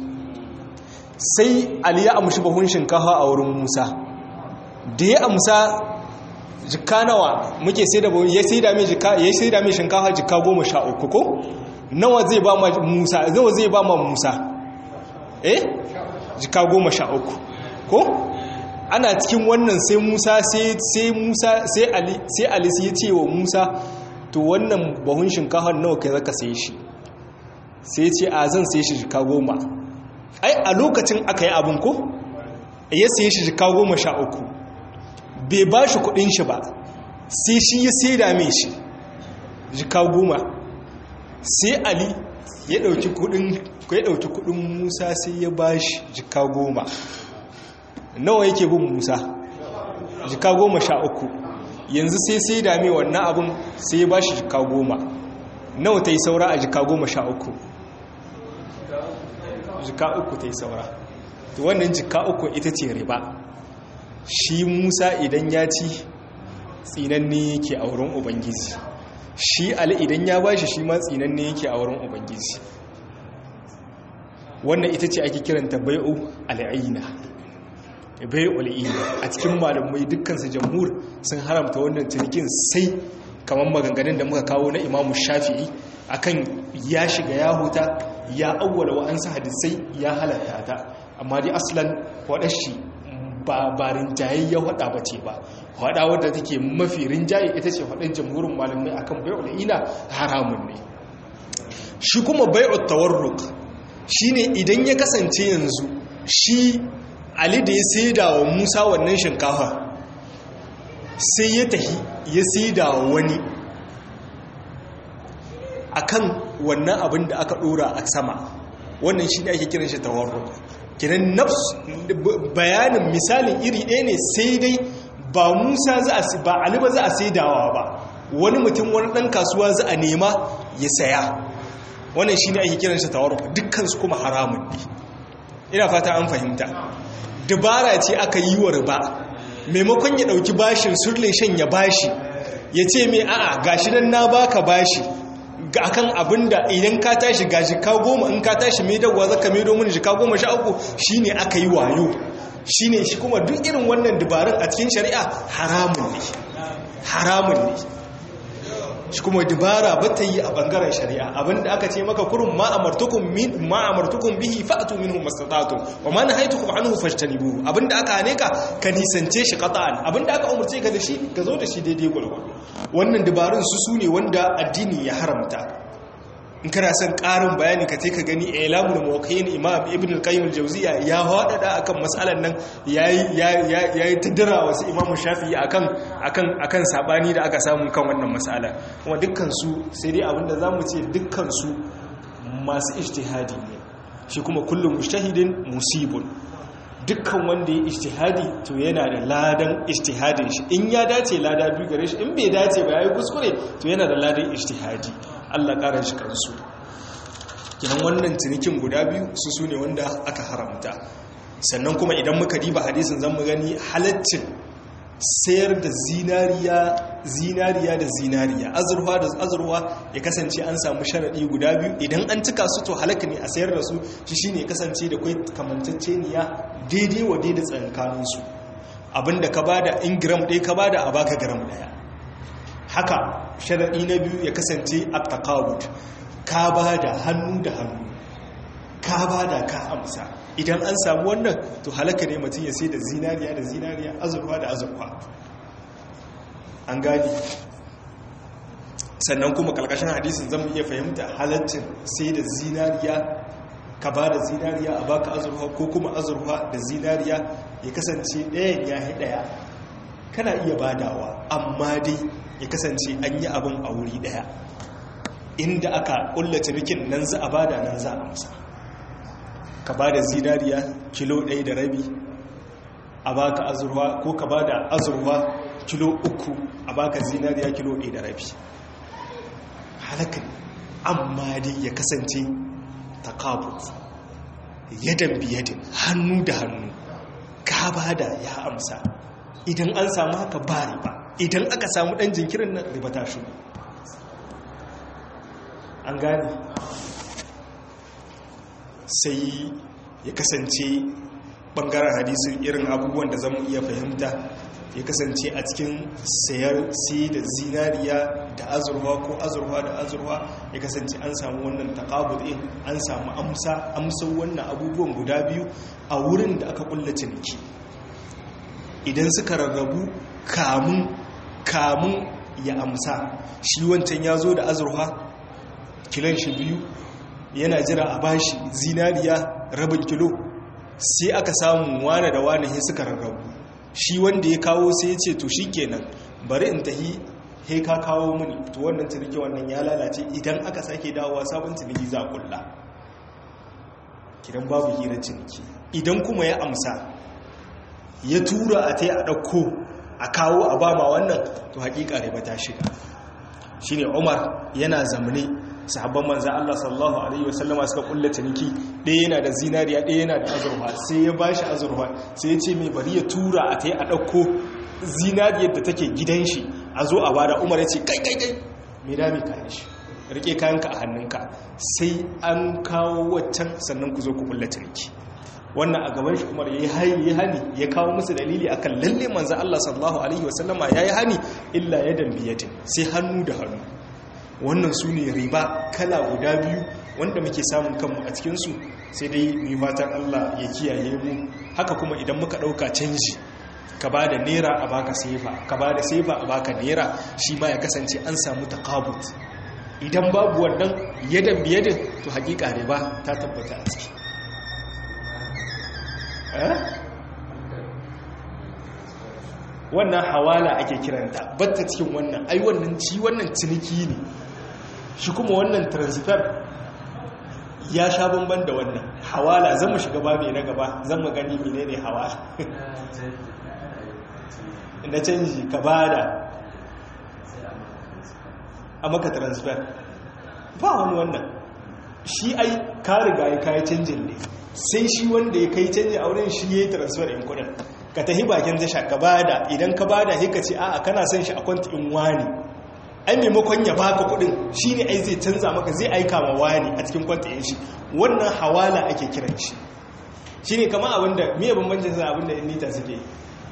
sai ali ya amshi bahun shinkawa a wurin musa da ya amsa jikka nawa muke sai da ya sai da mai jikka ya sai da mai shinkafa jikka goma sha uku ko nawa zai ba ma musa nawa zai ba ma musa eh jikka goma sha uku ko ana cikin wannan sai musa sai musa sai ali sai ali ya ce wa musa to wannan bahun shinkafa nawa kai zaka sai shi sai ce a zan sai shi jikka goma ai a lokacin aka yi abin ko ya sai shi jikka goma sha uku bai ba shi kudin shi ba sai shi ya sai dame shi jika goma sai ali ya dauki kudin ya dauki kudin musa sai ya ba shi jika goma nawa yake bin musa jika goma sha uku yanzu sai sai dame wannan abin sai ya ba shi jika goma nawa ta yi saura a jika goma sha uku jika uku ta yi saura wannan jika uku ita ce riba shi musa idan ya ci tsinanne yake a wurin ubangiji shi ali idan ya bashi shi ma tsinanne yake a wurin ubangiji wannan ita ce ake kiranta bai'u al'aina bai'u al'ina a cikin malamai dukkansu jamhur sun haramta wannan cinikin sai kamar maganganun da muka kawo na imamu shafi'i akan ya shiga ya huta ya awwala wa'ansu hadisai ya halatta ta amma dai aslan waɗashi ba ba rinjaye ya hada ba ce ba hada wadda take mafi rinjaye ita ce hadin jamhurin malamai akan bai'ul ina haramun ne shi kuma bai'ut tawarruk shine idan ya kasance yanzu shi Ali da ya saida wa Musa wannan shinkafa sai ya tahi ya saida wa wani akan wannan abin da aka dora a sama wannan shine ake kiran shi tawarruk kiran nafs bayanin misalin iri ɗaya ne sai dai ba musa za a ba ali ba za a saidawa ba wani mutum wani ɗan kasuwa za a nema ya saya wannan shi ne ake kiran shi tawarruf dukkansu kuma haramun ne ina fata an fahimta dabara ce aka yi wa riba maimakon ya ɗauki bashin surle shan ya bashi ya ce mai a'a gashi nan na baka bashi ga akan abin da idan ka tashi ga jika goma in ka tashi mai dagwa zaka mai domin jika goma sha uku shi ne aka yi wayo shi ne shi kuma duk irin wannan dabarun a cikin shari'a haramun ne haramun ne shi kuma dabara ba ta yi a bangaren shari'a abinda aka ce maka kurun ma'amartukun ma'amartukun bihi fa'atu minhu mastata'tum wa ma nahaytukum anhu fajtanibuhu abinda aka hane ka ka nisance shi qata'an abinda aka umurce ka da shi ka zo da shi daidai gurgurdu wannan dabarun su sune wanda addini ya haramta in kana son ƙarin bayani ka ce ka gani ilamul muwaqqi'in imam ibn al-qayyim al-jawziyya ya hadada akan mas'alan nan yayi yayi tadira wasu imam shafi'i akan akan akan sabani da aka samu kan wannan mas'ala kuma dukkan su sai dai abinda zamu ce dukkan su masu ijtihadi ne shi kuma kullum mujtahidin musibun dukkan wanda ya ijtihadi to yana da ladan ijtihadin shi in ya dace lada biyu gare shi in bai dace ba yayi kuskure to yana da ladan ijtihadi Allah ƙara shi kansu kinan wannan cinikin guda biyu su su ne wanda aka haramta sannan kuma idan muka diba hadisin zan mu gani halaccin sayar da zinariya zinariya da zinariya azurwa da azurwa ya kasance an samu sharaɗi guda biyu idan an cika su to halaka ne a sayar da su shi shine kasance da kai kamanceceniya daidai wa daidai tsankaninsu abinda ka bada in gram ɗaya ka bada a baka gram ɗaya haka sharaɗi na biyu ya kasance a takawud ka ba da hannu da hannu ka ba da ka amsa idan an samu wannan to halaka ne mutum ya sai da zinariya da zinariya azurfa da azurfa an gani sannan kuma kalkashin hadisin zan iya fahimta halaccin sai da zinariya ka ba da zinariya a baka azurfa ko kuma azurfa da zinariya ya kasance ɗayan ya ɗaya kana iya badawa amma dai ya kasance an yi abin a wuri daya inda aka kulla cinikin nan za a bada nan za a amsa ka bada zinariya kilo ɗaya da rabi a baka azurwa ko ka bada azurwa kilo uku a baka zinariya kilo ɗaya da rabi halakan amma dai ya kasance takabut yadan biyadin hannu da hannu ka bada ya amsa idan an samu haka ba riba idan aka samu ɗan jinkirin nan riba ta shi an gane sai ya kasance bangaren hadisin irin abubuwan da zamu iya fahimta ya kasance a cikin sayar sai da zinariya da azurwa ko azurwa da azurwa ya kasance an samu wannan taqabud din an samu amsa amsar wannan abubuwan guda biyu a wurin da aka kulla ciniki idan suka rarrabu kamun kamun ya amsa shi wancan ya zo da azurwa kilon shi biyu yana jira a bashi zinariya rabin kilo sai aka samu wane da wane he suka rarrabu shi wanda ya kawo sai ya ce to shi kenan bari in tahi he ka kawo mini to wannan ciniki wannan ya lalace idan aka sake dawowa sabon ciniki za kulla kidan babu hirar ciniki idan kuma ya amsa ya tura a tai a ɗauko a kawo a bama wannan to haƙiƙa riba ta shiga shine umar yana zamane sahabban manzan Allah sallallahu Alaihi wasallama suka kulle ciniki ɗaya yana da zinariya ɗaya yana da azurfa sai ya bashi azurfa sai ya ce mai bari ya tura a ta yi a ɗauko zinariyar da take gidan shi a zo a bada umar ya ce kai kai kai mai dami kayan shi rike kayanka a hannunka sai an kawo waccan sannan ku zo ku kulle ciniki wannan a gaban shi umar ya yi hani ya kawo musu dalili akan lalle manzan Allah sallallahu Alaihi wasallama ya yi hani illa ya dambiyatin sai hannu da hannu wannan su ne riba kala guda biyu wanda muke samun kanmu a cikinsu sai dai mai fatan Allah ya kiyaye mu haka kuma idan muka ɗauka canji ka ba da nera a baka sefa ka ba da sefa a baka nera shi ma ya kasance an samu takabut idan babu wannan yadan biyadin to hakika riba ta tabbata a ciki wannan hawala ake kiranta batta cikin wannan ai wannan ci wannan ciniki ne shi kuma wannan transfer ya sha bamban da wannan hawala zan mu shiga babu na gaba zan mu gani menene hawala na canji ka bada a maka transfer ba wani wannan shi ai ka riga ya kayi canjin ne sai shi wanda ya kai canji a wurin shi ya yi transfer in kudin ka tafi bakin tasha ka bada idan ka bada sai ka ce a'a kana son shi a kwanti in wani ai maimakon ya baka kudin shine ai zai canza maka zai aika ma wani a cikin kwanti in shi wannan hawala ake kiran shi shine kamar abinda me bambancin sa abinda in nita suke yi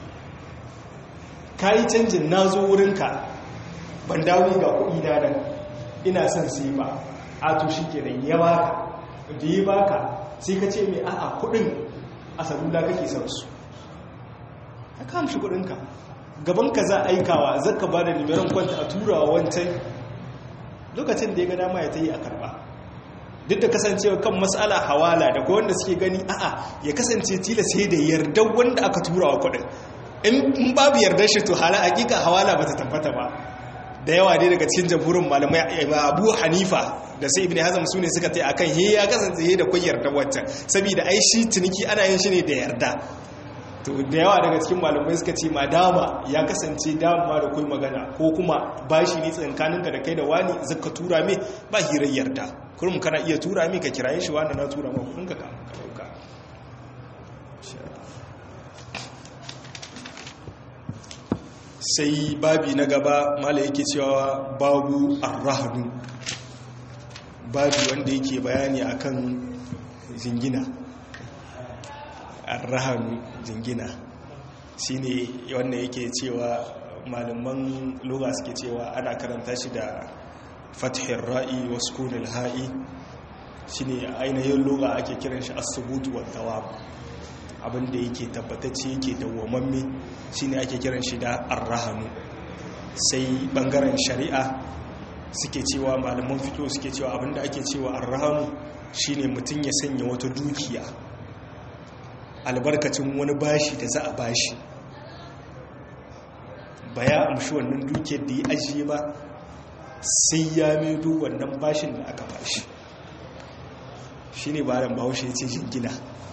kayi canjin nazo wurinka ban dawo ga kuɗi na nan ina son sai ba a to shikenan ya baka da ya baka sai ka ce mai a'a kudin a salula kake son su ka kamshi kudinka gabanka za a aikawa zaka ba da nimiran kwanta a turawa wancan lokacin da ya ga dama ya ta yi a karba duk da kasancewa kan matsala hawala da wanda suke gani a'a ya kasance tila sai da yardar wanda aka turawa kudin in babu yardar shi to hala hakika hawala ba ta tabbata ba da yawa dai daga cikin jamhurin malamai abu hanifa da sai ibn hazm su ne suka tai akan he ya kasance he da kun yarda wancan saboda ai shi ciniki ana yin shi ne da yarda to da yawa daga cikin malamai suka ce madama ya kasance dama da kai magana ko kuma bashi ne tsankaninka da kai da wani zaka tura me ba hirar yarda kurum kana iya tura me ka kiraye shi wanda na tura ma kudin ka ka dauka sai babi na gaba mala yake cewa babu arrahanu babi wanda yake bayani akan jingina arrahanu jingina shine wanda yake cewa malaman lugha suke cewa ana karanta shi da fathin ra'i wa sukunil ha'i shine ainihin lugha ake kiran shi as-subut wa thawab abinda yake tabbatacce yake dawwamamme shine ake kiran shi da arrahanu sai bangaren shari'a suke cewa malaman fito suke cewa abinda ake cewa arrahanu shine mutum ya sanya wata dukiya albarkacin wani bashi da za a bashi ba ya amshi wannan dukiyar da ya ajiye ba sai ya maido wannan bashin da aka bashi shine bayan bahaushe ya ce jingina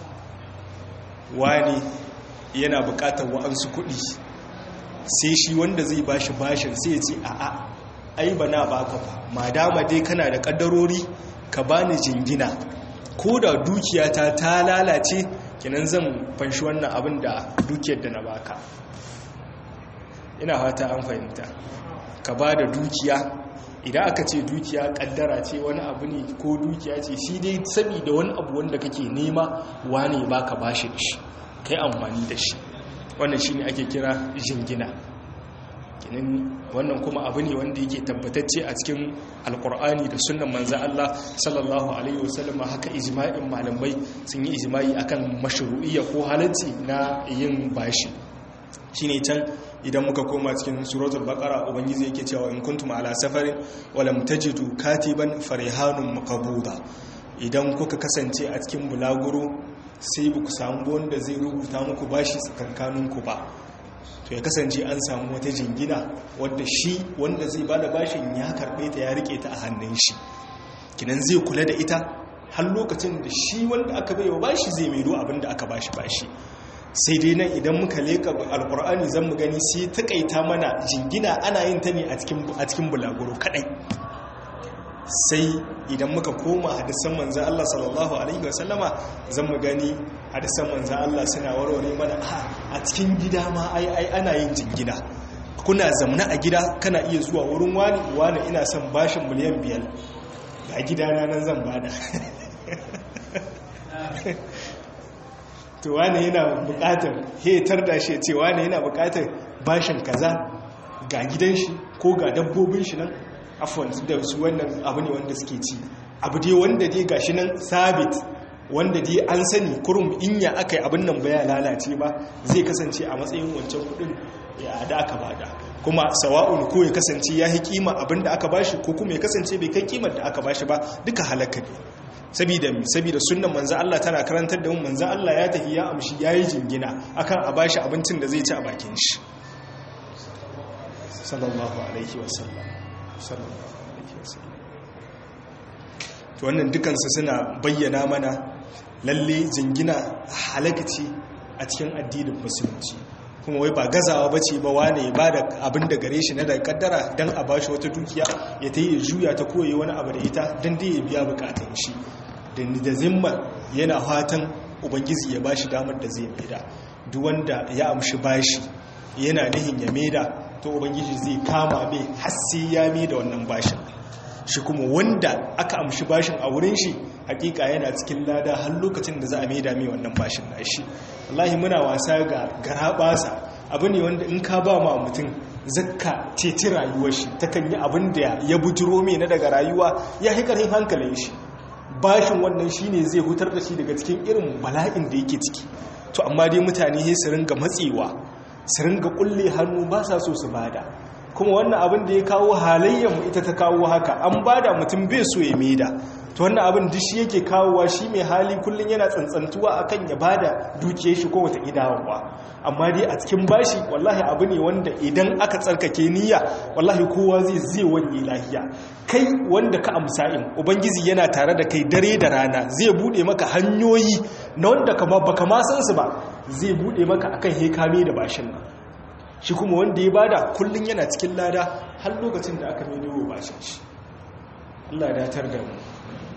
wani yana bukatar wa'ansu kuɗi sai shi wanda zai bashi bashin sai ya ce a'a ai ba na baka ba madama dai kana da kaddarori ka bani jingina ko da dukiyata ta lalace kinan zan fanshi wannan abin da dukiyar da na baka ina fata an fahimta ka ba da dukiya idan aka ce dukiya kaddara ce wani abu ne ko dukiya ce shi dai saboda wani abu wanda kake nema wane baka bashi shi kai amfani da shi wannan shine ake kira jingina kinin wannan kuma abu ne wanda yake tabbatacce a cikin alkur'ani da sunan manzan Allah sallallahu alaihi wasallam haka ijma'in malamai sun yi ijma'i akan mashru'iyya ko halacci na yin bashi shine can idan muka koma cikin suratul baqara ubangiji yake cewa in kuntum ala safarin walam tajidu katiban farihanun maqbuda idan kuka kasance a cikin bulaguro sai ku samu wanda zai rubuta muku bashi tsakankaninku ba to ya kasance an samu wata jingina wadda shi wanda zai bada bashin ya karbe ta ya rike ta a hannun shi kinan zai kula da ita har lokacin da shi wanda aka bai wa bashi zai maido abin da aka bashi bashi sai dai nan idan muka leka alkur'ani zan mu gani sai takaita mana jingina ana yin ta ne a cikin bulaguro kadai sai idan muka koma hadisan manzan Allah sallallahu alaihi wasallama zan mu gani hadisan manzan Allah suna warware mana a cikin gida ma ai ai ana yin jingina kuna zamna a gida kana iya zuwa wurin wani wani ina son bashin miliyan biyar ga gidana nan zan bada to wani yana bukatar hetar da shi ce wani yana bukatar bashin kaza ga gidan shi ko ga dabbobin shi nan afon da su wannan abu ne wanda suke ci abu dai wanda dai gashi nan sabit wanda dai an sani kurum inya aka yi abin nan baya lalace ba zai kasance a matsayin wancan kudin ya da aka bada kuma sawa'un ko ya kasance ya yi kima abin da aka bashi ko kuma ya kasance bai kai kimar da aka bashi ba duka halaka ne saboda mi saboda sunnan manzo Allah tana karantar da mu manzo Allah ya tafi ya amshi yayi jingina akan a bashi abincin da zai ci a bakin shi sallallahu alaihi wasallam sallallahu alaihi wasallam to wannan dukansu suna bayyana mana lalle jingina halakaci a cikin addinin musulunci kuma wai ba gazawa ba ce ba wane ba da abin da gare shi na da kaddara don a bashi wata dukiya ya ta yi juya ta koyi wani abu da ita don dai ya biya bukatun shi da zimma yana fatan ubangiji ya bashi damar da zai maida duk wanda ya amshi bashi yana nihin ya maida to ubangiji zai kama mai hassi ya maida wannan bashin shi kuma wanda aka amshi bashin a wurin shi hakika yana cikin lada har lokacin da za a maida mai wannan bashin na shi wallahi muna wasa ga garabasa abu ne wanda in ka ba ma mutum zakka ceci rayuwar shi takan yi abin da ya bujiro mai na daga rayuwa ya hikarin hankalin shi bashin wannan shine zai hutar da shi daga cikin irin bala'in da yake ciki to amma dai mutane sai su ringa matsewa su ringa kulle hannu ba sa so su bada kuma wannan abin da ya kawo halayyar ita ta kawo haka an bada mutum bai so ya maida to wannan abin duk shi yake kawowa shi mai hali kullun yana tsantsantuwa akan ya bada dukiyar shi ko wata idawa amma dai a cikin bashi wallahi abu ne wanda idan aka tsarkake niyya wallahi kowa zai zai wanye lahiya kai wanda ka amsa in ubangiji yana tare da kai dare da rana zai bude maka hanyoyi na wanda kama baka ma san su ba zai bude maka akan hekame da bashin nan shi kuma wanda ya bada kullun yana cikin lada har lokacin da aka mai bashin shi Allah ya datar da mu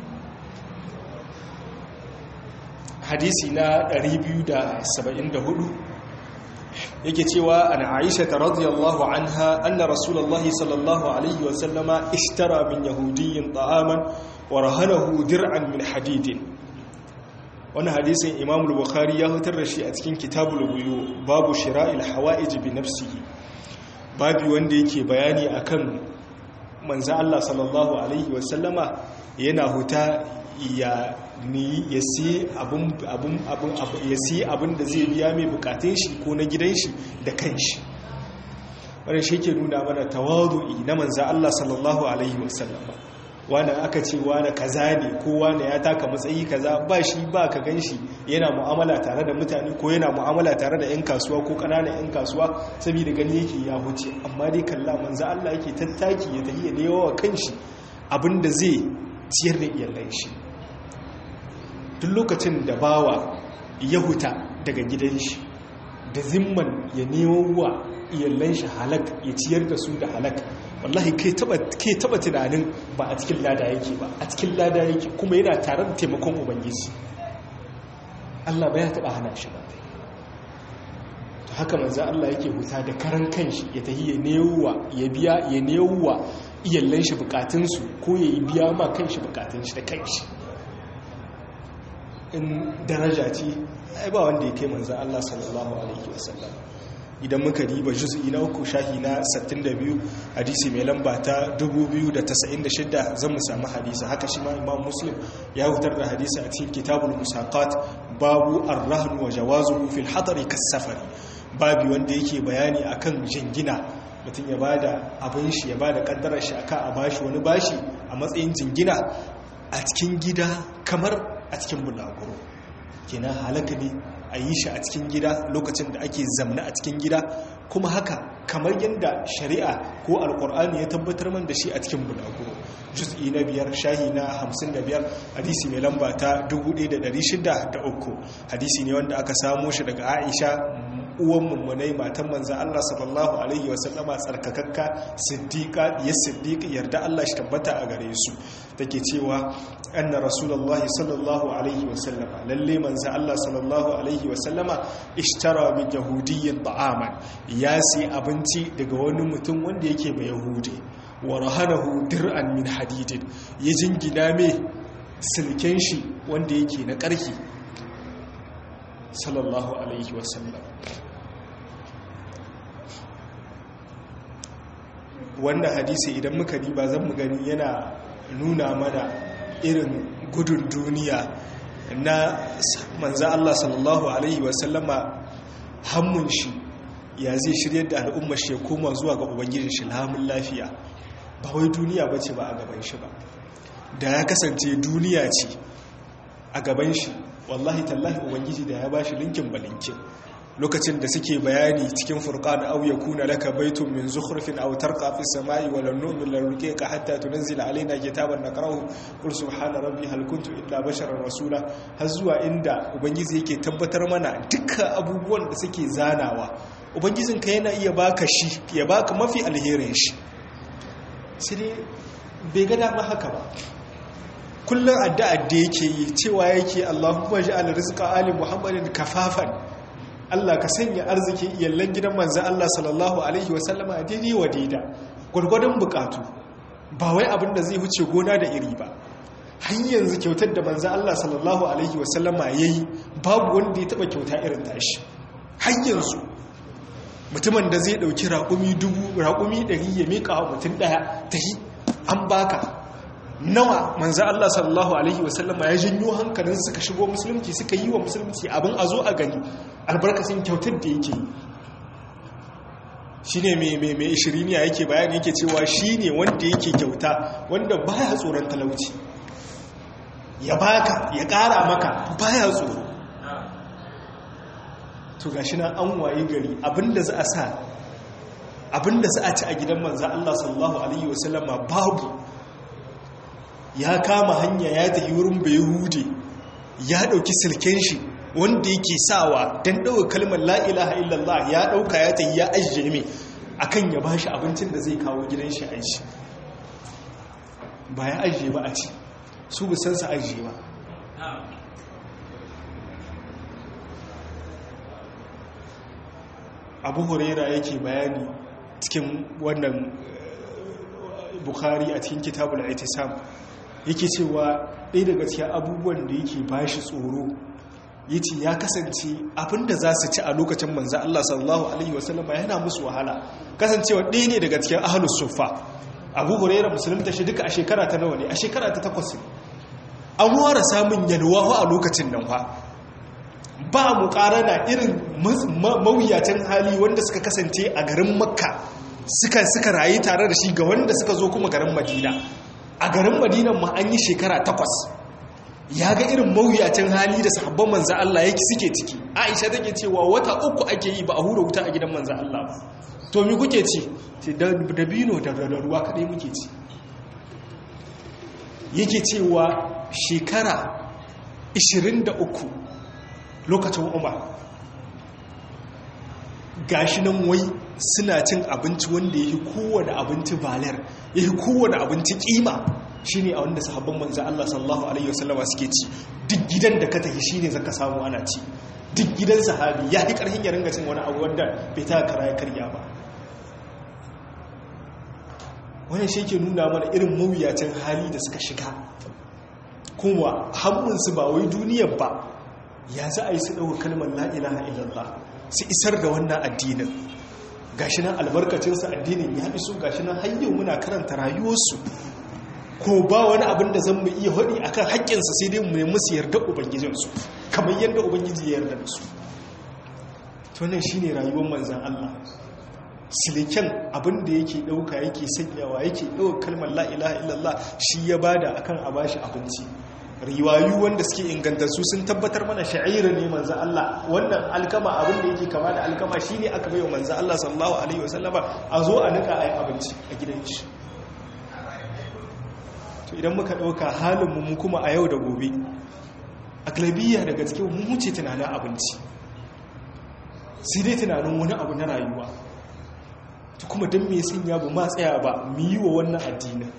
hadisi na 274 yake cewa an aisha ta radiyallahu anha anna rasulullahi sallallahu alaihi wasallama ishtara min yahudiyyin ta'aman wa rahanahu dir'an min hadidin wani hadisin imam bukhari ya hutar da shi a cikin kitabul buyu babu shira'il hawa'ij bi nafsihi babu wanda yake bayani akan manzo Allah sallallahu alaihi wasallama yana huta ya ni ya siye abin da zai biya mai bukatun shi ko na gidan shi da kan shi wadda shi ke nuna mana tawadu'i na manza Allah sallallahu Alaihi wasallama wani aka ce wani kaza ne ko wani ya taka matsayi kaza ba shi ba ka gan shi yana mu'amala tare da mutane ko yana mu'amala tare da 'yan kasuwa ko ƙananan 'yan kasuwa saboda gani yake ya huce amma dai kalla manza Allah yake tattaki ya tafiya da yawa kan shi abin da zai ciyar da iyalan shi duk lokacin da bawa ya huta daga gidan shi da zimman ya nemo wa iyalan shi halak ya ciyar da su da halak wallahi kai taba tunanin ba a cikin lada yake ba a cikin lada yake kuma yana tare da taimakon ubangiji Allah ba ya taba hana shi ba to haka manzo Allah yake huta da karan kanshi ya tahi ya newa ya biya ya newa iyalan shi bukatunsu ko ya biya ma kanshi bukatun shi da kanshi in daraja ce ai ba wanda ya kai manzan Allah sallallahu alaihi wasallam idan muka riba juz'i na uku shahi na 62 hadisi mai lamba ta 2096 zan mu samu hadisi haka shi ma imam muslim ya hutar da hadisi a cikin kitabul musaqat babu ar-rahn wa jawazuhu fil hadari kas-safari babu wanda yake bayani akan jingina mutum ya bada abin shi ya bada kaddarar shi aka a bashi wani bashi a matsayin jingina a cikin gida kamar a cikin bulaguro kenan halaka ne a yi shi a cikin gida lokacin da ake zamna a cikin gida kuma haka kamar yadda shari'a ko alkur'ani ya tabbatar man da shi a cikin bulaguro juz'i na biyar shahi na hamsin da biyar hadisi mai lamba ta 1603 hadisi ne wanda aka samo shi daga aisha uwan mummunai matan manza Allah sallallahu alaihi wasallama tsarkakakka siddiqa ya siddiqi yarda Allah shi tabbata a gare su take cewa anna rasulullahi sallallahu alaihi wasallama lalle manza Allah sallallahu alaihi wasallama ishtara min yahudiyyin ta'aman ya sai abinci daga wani mutum wanda yake mai yahudi wa rahanahu dir'an min hadidin ya jingina mai silken shi wanda yake na ƙarfi sallallahu alaihi wasallam wannan hadisi idan muka riba zan mu gani yana nuna mana irin gudun duniya na manza Allah sallallahu alaihi wasallama hammun shi ya zai shirya da al'ummar shi ya koma zuwa ga ubangijin shi lamun lafiya ba wai duniya ba ce ba a gaban shi ba da ya kasance duniya ce a gaban shi wallahi tallahi ubangiji da ya ba shi linkin balinkin lokacin da suke bayani cikin furqan aw yakuna laka baytun min zukhrifin aw tarqa fi samai wa lan nu'min laruqika hatta tunzila alaina kitaban naqrahu qul subhana rabbi hal kuntu illa basharan rasula har zuwa inda ubangiji yake tabbatar mana dukkan abubuwan da suke zanawa ubangijin ka yana iya baka shi ya baka mafi alherin shi sai bai ga dama haka ba kullum addu'a da yake yi cewa yake Allahumma ja'al rizqa ali muhammadin kafafan Allah ka sanya arzikin iyallan gidan manzan Allah sallallahu Alaihi wasallama a daidai wa daida gwargwadon bukatu ba wai abin da zai wuce gona da iri ba har yanzu kyautar da manzan Allah sallallahu Alaihi wasallama ya yi babu wanda ya taba kyauta irin tashi har yanzu mutumin da zai dauki raƙumi dubu raƙumi ɗari ya miƙa wa mutum ɗaya ta yi an baka nawa manzo Allah sallallahu alaihi wasallama ya janyo hankalin suka shigo musulunci suka yi wa musulunci abin a zo a gani albarkacin kyautar da yake shine mai mai mai ishiriniya yake bayani yake cewa shine wanda yake kyauta wanda baya tsoron talauci ya baka ya kara maka baya tsoro to gashi nan an waye gari abinda za a sa abinda za a ci a gidan manzo Allah sallallahu alaihi wasallama babu ya kama hanya ya tafi wurin bai hude ya dauki silken shi wanda yake sawa don ɗauka kalmar la'ilaha illallah ya ɗauka ya tafi ya ajiye mai akan ya ba shi abincin da zai kawo gidan shi aiki ba ya ajiye ba a ci su busan sa ajiye ba abu huraira yake bayani cikin wannan bukhari a cikin kitabul aitisam yake cewa ɗaya daga cikin abubuwan da yake ba shi tsoro ya ce ya kasance abinda za su ci a lokacin manzan Allah sallallahu Alaihi wasallama yana musu wahala kasancewa ɗaya ne daga cikin ahalus sufa abu huraira musulunta shi duka a shekara ta nawa ne a shekara ta takwas an wara samun yalwa a lokacin nan fa ba mu na irin mawuyacin hali wanda suka kasance a garin makka suka suka rayu tare da shi ga wanda suka zo kuma garin madina a garin madina ma an yi shekara takwas ya ga irin mawuyacin hali da sahabban manza Allah yake suke ciki aisha take cewa wata uku ake yi ba a hura wuta a gidan manza Allah ba to mi kuke ci da dabino da ruwa kadai muke ci yake cewa shekara 23 lokacin umar gashi nan wai suna cin abinci wanda yake kowane abinci balar yake kowane abinci kima shine a wanda sahabban manzan Allah sallallahu alaihi wasallama suke ci duk gidan da ka tafi shine zaka samu ana ci duk gidan sahabi ya yi karhin ya ringa cin wani abu wanda bai ta kara ya karya ba wannan shi ke nuna mana irin mawuyacin hali da suka shiga kuma hammunsu ba wai duniyar ba ya za a yi su ɗauka kalmar la'ilaha illallah su isar da wannan addinin gashi nan albarkacinsa addinin ya iso gashi nan hanyar muna karanta rayuwarsu ko ba wani abin da zan mu iya haɗi akan haƙƙinsa sai dai mu musu yarda ubangijinsu kamar yadda ubangiji ya yarda da su tunan shi ne rayuwar manzan Allah siliken abin da yake ɗauka yake sanyawa yake ɗauka kalmar la'ilaha illallah shi ya bada akan a bashi abinci riwayu wanda suke ingantattu sun tabbatar mana sha'ira ne manzo Allah wannan alkama abin da yake kama da alkama shine aka bayo manzo Allah sallallahu alaihi wasallama a zo a nika ayi abinci a gidan shi to idan muka dauka halin mu kuma a yau da gobe aglabiyya daga cikin mu wuce tunanin abinci sai dai tunanin wani abu na rayuwa to kuma dan me sanya ba ma tsaya ba mu yi wa wannan addinin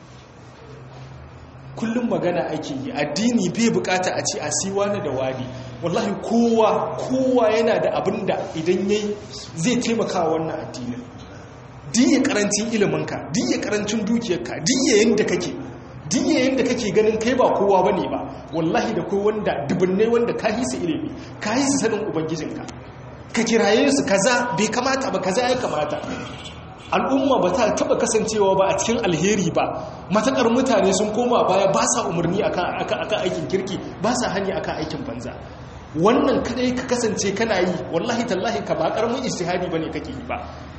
kullum magana ake yi addini bai bukata a ce a siwa na da wani wallahi kowa kowa yana da abin da idan yayi zai taimaka wannan addinin diya karancin iliminka diya karancin dukiyarka diya yanda kake diya yanda kake ganin kai ba kowa bane ba wallahi da kai wanda dubunne wanda ka hisa ilimi ka hisa sanin ubangijinka ka kiraye su kaza bai kamata ba kaza ya kamata al'umma ba ta taba kasancewa ba a cikin alheri ba matakar mutane sun koma baya ba sa umarni akan aikin kirki ba sa hani akan aikin banza wannan kadai ka kasance kana yi wallahi tallahi ka ba karamin ijtihadi bane kake yi ba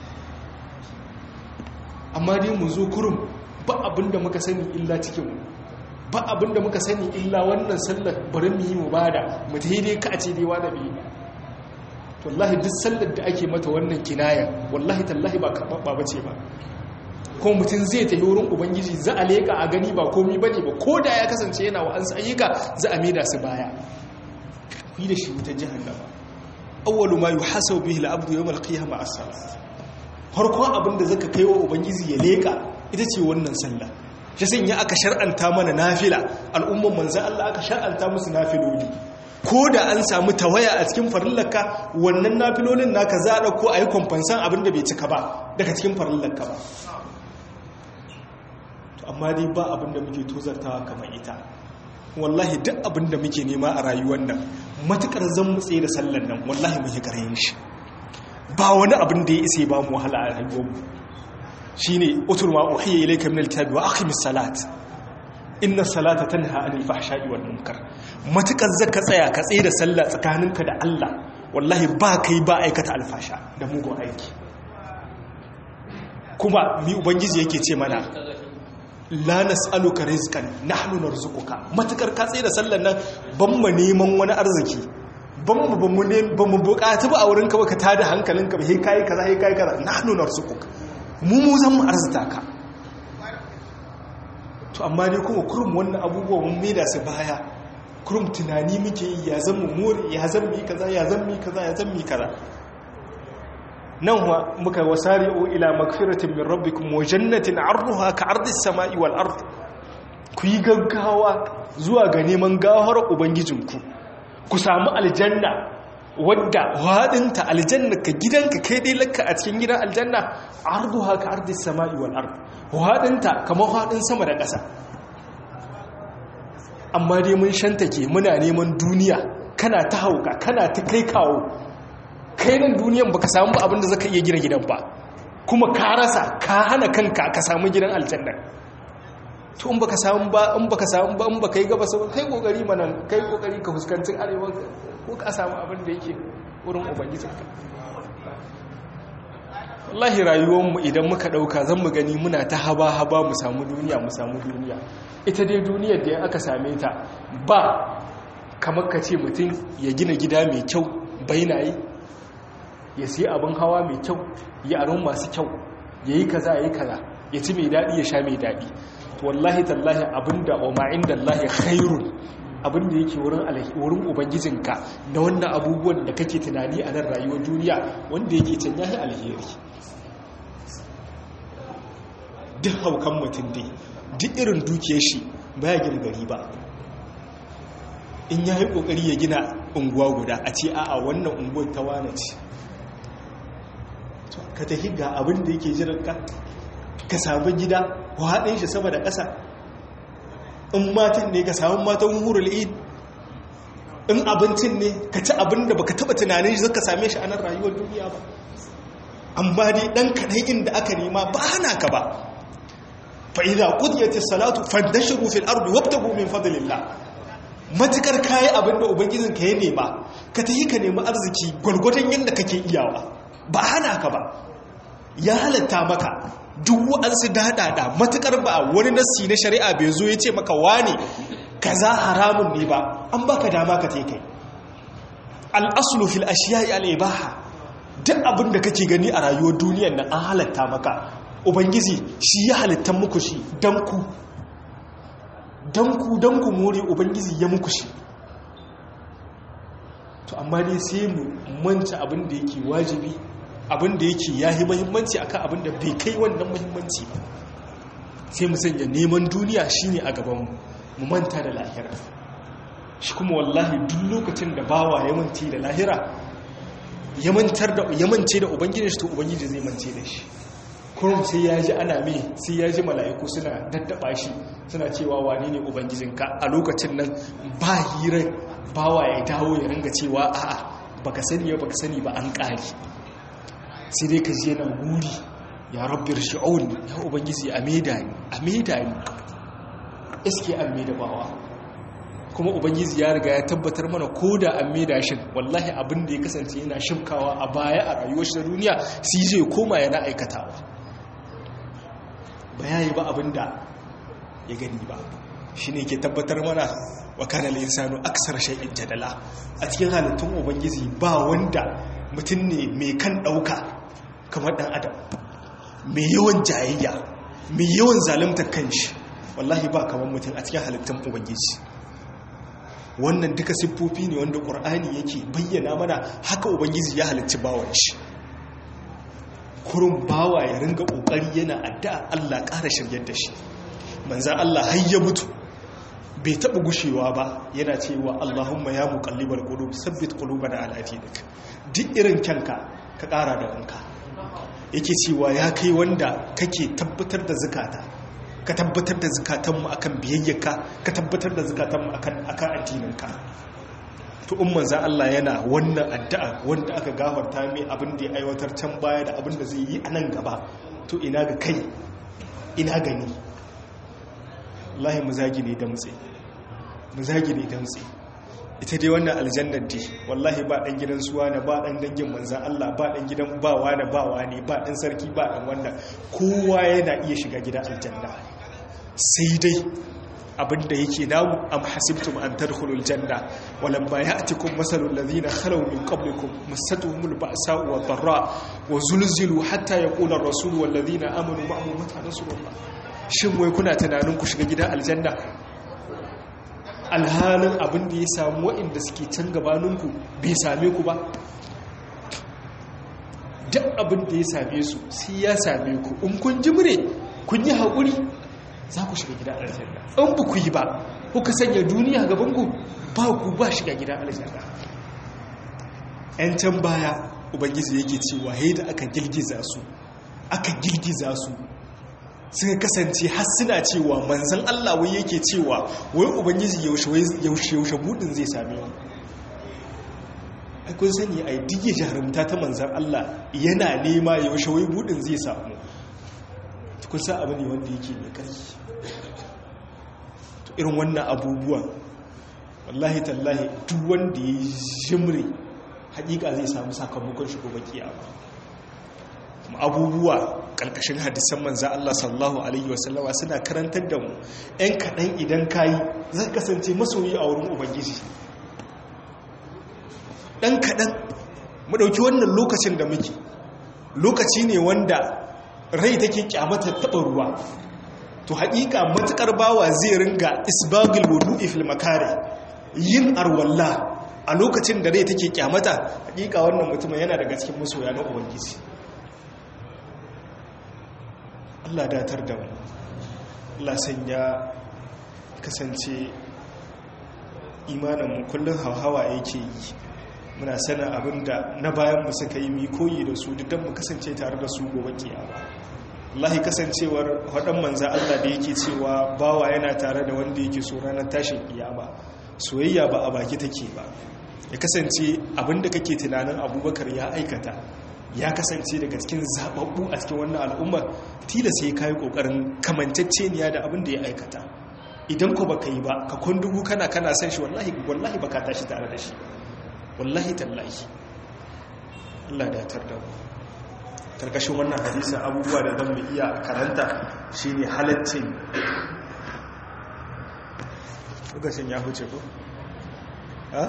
amma dai mu zo kurum ba abinda muka sani illa cikin mu ba abinda muka sani illa wannan sallar bari mu yi mu bada mu daidai ka a ce dai wani bi wallahi duk sallar da ake mata wannan kinaya wallahi tallahi ba karɓaɓɓa ba ce ba ko mutum zai tafi wurin ubangiji za a leƙa a gani ba komi ba ne ba ko da ya kasance yana wa an ayyuka za a maida su baya yi da shi wutar jihannama awwalu ma yuhasabu bihi al-abdu yawm al-qiyamah as-salat farkon abin da zaka kai wa ubangiji ya leƙa ita ce wannan sallah shi sanya aka shar'anta mana nafila al'umman manzo Allah aka shar'anta musu nafiloli ko da an samu tawaya a cikin farillarka wannan nafilolin naka za a ɗauko a yi kwamfansan abin da bai cika ba daga cikin farillarka ba amma dai ba abin da muke tozartawa kamar ita wallahi duk abin da muke nema a rayuwar nan matukar zan mutse da sallan nan wallahi muke karayin shi ba wani abin da ya isa ba mu wahala a rayuwarmu shine utul ma uhiya ilayka min alkitabi wa aqimis salat inna salata tanha anil fahsha'i wal munkar matukar zaka tsaya ka tsaye da sallah tsakaninka da Allah wallahi ba kai ba aikata alfasha da mugun aiki kuma mi ubangiji yake ce mana la nas'aluka rizqan nahnu narzuquka matukar ka tsaye da sallar nan ban mu neman wani arziki ban mu ban mu ne ban mu bukatu ba a wurin ka ba ka tada hankalinka ba sai kai kaza sai kai kaza nahnu narzuquka mu mu zan mu arzuta ka to amma ne kuma kurum wannan abubuwa mun maida su baya kurum tunani muke yi ya zan mu more ya zan mi kaza ya zan mi kaza ya zan mi kaza nan wa muka wasari'u ila magfiratin min rabbikum wa jannatin 'arduha ka 'ardis sama'i wal ard ku yi gaggawa zuwa ga neman gawar ubangijinku ku samu aljanna wadda hadinta aljanna ka gidanka kai dai lakka a cikin gidan aljanna arduha ka 'ardis sama'i wal ard hadinta kamar hadin sama da ƙasa amma dai mun shantake muna neman duniya kana ta hauka kana ta kai kawo kai nan duniyan baka samu ba abinda zaka iya gina gidan ba kuma ka rasa ka hana kanka ka samu gidan aljanna to in baka samu ba in baka samu ba in baka yi gaba sai kai kokari mana kai kokari ka fuskanci arewa ko ka samu abin da yake wurin ubangijinka wallahi rayuwar mu idan muka dauka zan mu gani muna ta haba haba mu samu duniya mu samu duniya ita dai duniyar da aka same ta ba kamar ka ce mutum ya gina gida mai kyau bainaye ya sai abin hawa mai kyau ya aron masu kyau ya yi kaza ya yi kaza ya ci mai daɗi ya sha mai daɗi wallahi tallahi abinda wa ma'in da Allah khairun abinda yake wurin wurin ubangijinka na wannan abubuwan da kake tunani a nan rayuwar duniya wanda yake can yahi alheri duk haukan mutum dai duk irin dukiyar shi baya gina gari ba in ya yi kokari ya gina unguwa guda a ce a'a wannan unguwar ta wane ce ka tafi ga abin da yake jiranka ka samu gida haɗin shi sama da ƙasa in matan ne ka samu matan hurul id in abincin ne ka ci abin da baka taba tunanin shi zaka same shi a nan rayuwar duniya ba amma dai dan kadai inda aka nema ba hana ka ba fa idza qudiyatis salatu fandashiru fil ardi wabtagu min fadlillah matukar kayi abin da ubangijin ka ya nema ka tafi ka nemi arziki gwargwadon yadda kake iyawa ba hana ka ba ya halatta maka duk wa'ansu daɗaɗa matukar ba wani nassi na shari'a bai zo ya ce maka wane kaza haramun ne ba an baka dama ka te kai al'asulu fil ashiya'i al'ibaha duk abin da kake gani a rayuwar duniyar nan an halatta maka ubangiji shi ya halittan muku shi don ku don ku don ku more ubangiji ya muku shi to amma dai sai mu manci abin da yake wajibi abin da yake yahi mahimmanci akan abin da bai kai wannan mahimmanci ba sai mu sanya neman duniya shine a gaban mu manta da lahira shi kuma wallahi duk lokacin da bawa ya manci da lahira ya mantar da ya mance da ubangiji to ubangiji zai mance da shi kurum sai ya ji ana mai sai ya ji mala'iku suna daddaba shi suna cewa wane ne ubangijinka a lokacin nan ba hirar bawa ya dawo ya ringa cewa a'a baka sani ya baka sani ba an ƙari sai dai ka je na wuri ya rabbi shi'un ya ubangiji a maida ni a maida ni iske an maida bawa kuma ubangiji ya riga ya tabbatar mana ko da an maida shi wallahi abin da ya kasance yana shimkawa a baya a rayuwar shi da duniya sai zai koma yana aikatawa ba ya yi ba abin da ya gani ba shi ne ke tabbatar mana wa kanar insanu aksar shai'in jadala a cikin halittun ubangiji ba wanda mutum ne mai kan ɗauka kamar ɗan adam mai yawan jayayya mai yawan zalimtar kanshi wallahi ba kamar mutum a cikin halittun ubangiji wannan duka siffofi ne wanda ƙur'ani yake bayyana mana haka ubangiji ya halicci bawan shi kurun bawa ya ringa ƙoƙari yana addu'a Allah ƙara shiryar da shi manzan Allah har ya mutu bai taɓa gushewa ba yana cewa Allahumma ya muƙallibar ƙulub sabbit ƙulubana al'adinik duk irin kyanka ka ƙara da wanka yake cewa ya kai wanda kake tabbatar da zukata ka tabbatar da zukatanmu akan biyayyaka ka tabbatar da zukatanmu akan akan addininka to in manzo Allah yana wannan addu'a wanda aka gafarta mai abin da ya aiwatar can baya da abin da zai yi a nan gaba to ina ga kai ina gani wallahi mu zagi ne damtse mu zagi ne damtse ita dai wannan aljannar dai wallahi ba dan gidan suwa na ba dan dangin manzan Allah ba dan gidan bawa na bawa ne ba dan sarki ba dan wannan kowa yana iya shiga gidan aljanna sai dai abinda yake namu am hasibtum an tadkhulul janna walam ma ya'tikum masalul ladhina khalaw min qablikum massatuhumul ba'sa'u wad dharra wa zulzilu hatta yaqula ar-rasul wal ladhina amanu ma'ahu mata nasrullah shin wai kuna tunanin ku shiga gidan aljanna alhalin abin da ya samu waɗanda suke can gabaninku bai same ku ba duk abin da ya same su sai ya same ku in kun jimre kun yi haƙuri za ku shiga gidan aljanna in ba ku yi ba kuka sanya duniya gabanku ba ku ba shiga gidan aljanna ‘yan can baya ubangiji yake cewa da aka girgiza su aka girgiza su suka kasance har suna cewa manzan Allah wai yake cewa wai ubangiji yaushe yaushe budin zai same mu ai kun sani ai dige jarumta ta manzan Allah yana nema yaushe wai budin zai samu kun sa abu ne wanda yake mai ƙarfi to irin wannan abubuwan wallahi tallahi duk wanda ya jimre hakika zai samu sakamakon shi gobe kiyama abubuwa ƙarƙashin hadisan manza Allah sallallahu Alaihi wasallama suna karantar da mu ‘yan kaɗan idan kayi zai kasance masoyi a wurin ubangiji ɗan kaɗan mu ɗauki wannan lokacin da muke lokaci ne wanda rai take kyamata taɓa ruwa to haƙiƙa matuƙar bawa zai ringa isbagil wudu'i fil makare yin arwalla a lokacin da rai take kyamata haƙiƙa wannan mutum yana daga cikin masoya na ubangiji Allah datar da mu Allah sanya kasance imaninmu kullum hauhawa yake yi muna sana abinda na bayan mu suka yi mi koyi da su duk mu kasance tare da su gobe kiyama wallahi kasancewar haɗin manza Allah da yake cewa bawa yana tare da wanda yake so ranar tashin kiyama soyayya ba a baki take ba ya kasance abinda kake tunanin abubakar ya aikata ya kasance daga cikin zababbu a cikin wannan al'ummar tilas sai kayi kokarin kamanceceniya da abin da ya aikata idan ko baka yi ba ka kundugu kana kana san shi wallahi wallahi baka tashi tare da shi wallahi tallahi Allah da tar da mu karkashin wannan hadisi abubuwa da zan mu iya karanta shine halaccin lokacin ya huce ko ha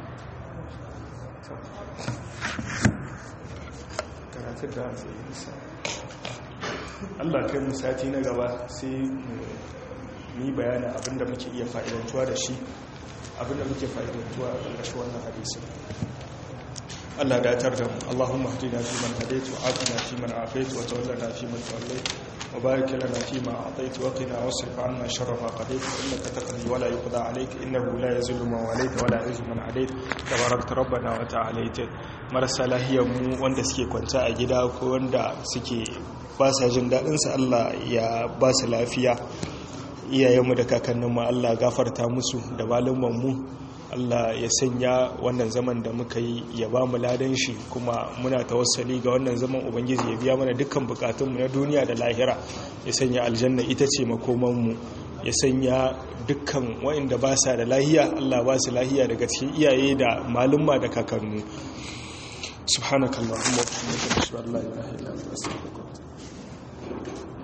karatun da zai yi nisa allah kai mu sati na gaba sai mu yi bayanin abinda muke iya fa'idantuwa da shi abinda muke fa'idantuwa a ƙarƙashin wannan hadisun allah datar da mu allahumma hadina fi man hadaitu afina fi man afaitu wa tawallana fi man tawallaitu وبارك لنا فيما أعطيت وقنا واصرف عنا شر ما قضيت إنك تقضي ولا يقضى عليك إنه لا يزل من وليت ولا يعز من عليت تباركت ربنا وتعاليت marasa lahiyar mu wanda suke kwanta a gida ko wanda suke ba sa jin daɗinsa Allah ya ba su lafiya iyayenmu da kakanninmu Allah gafarta musu da malumanmu Allah ya sanya wannan zaman da muka yi ya ba mu ladan shi kuma muna tawassali ga wannan zaman ubangiji ya biya mana dukkan bukatunmu na duniya da lahira ya sanya aljanna ita ce makomanmu ya sanya dukkan wa'inda ba sa da lahiya Allah ba su lahiya daga cikin iyaye da malumma da kakannu subhanakallahumma wa bihamdika ashhadu an la ilaha illa anta astaghfiruka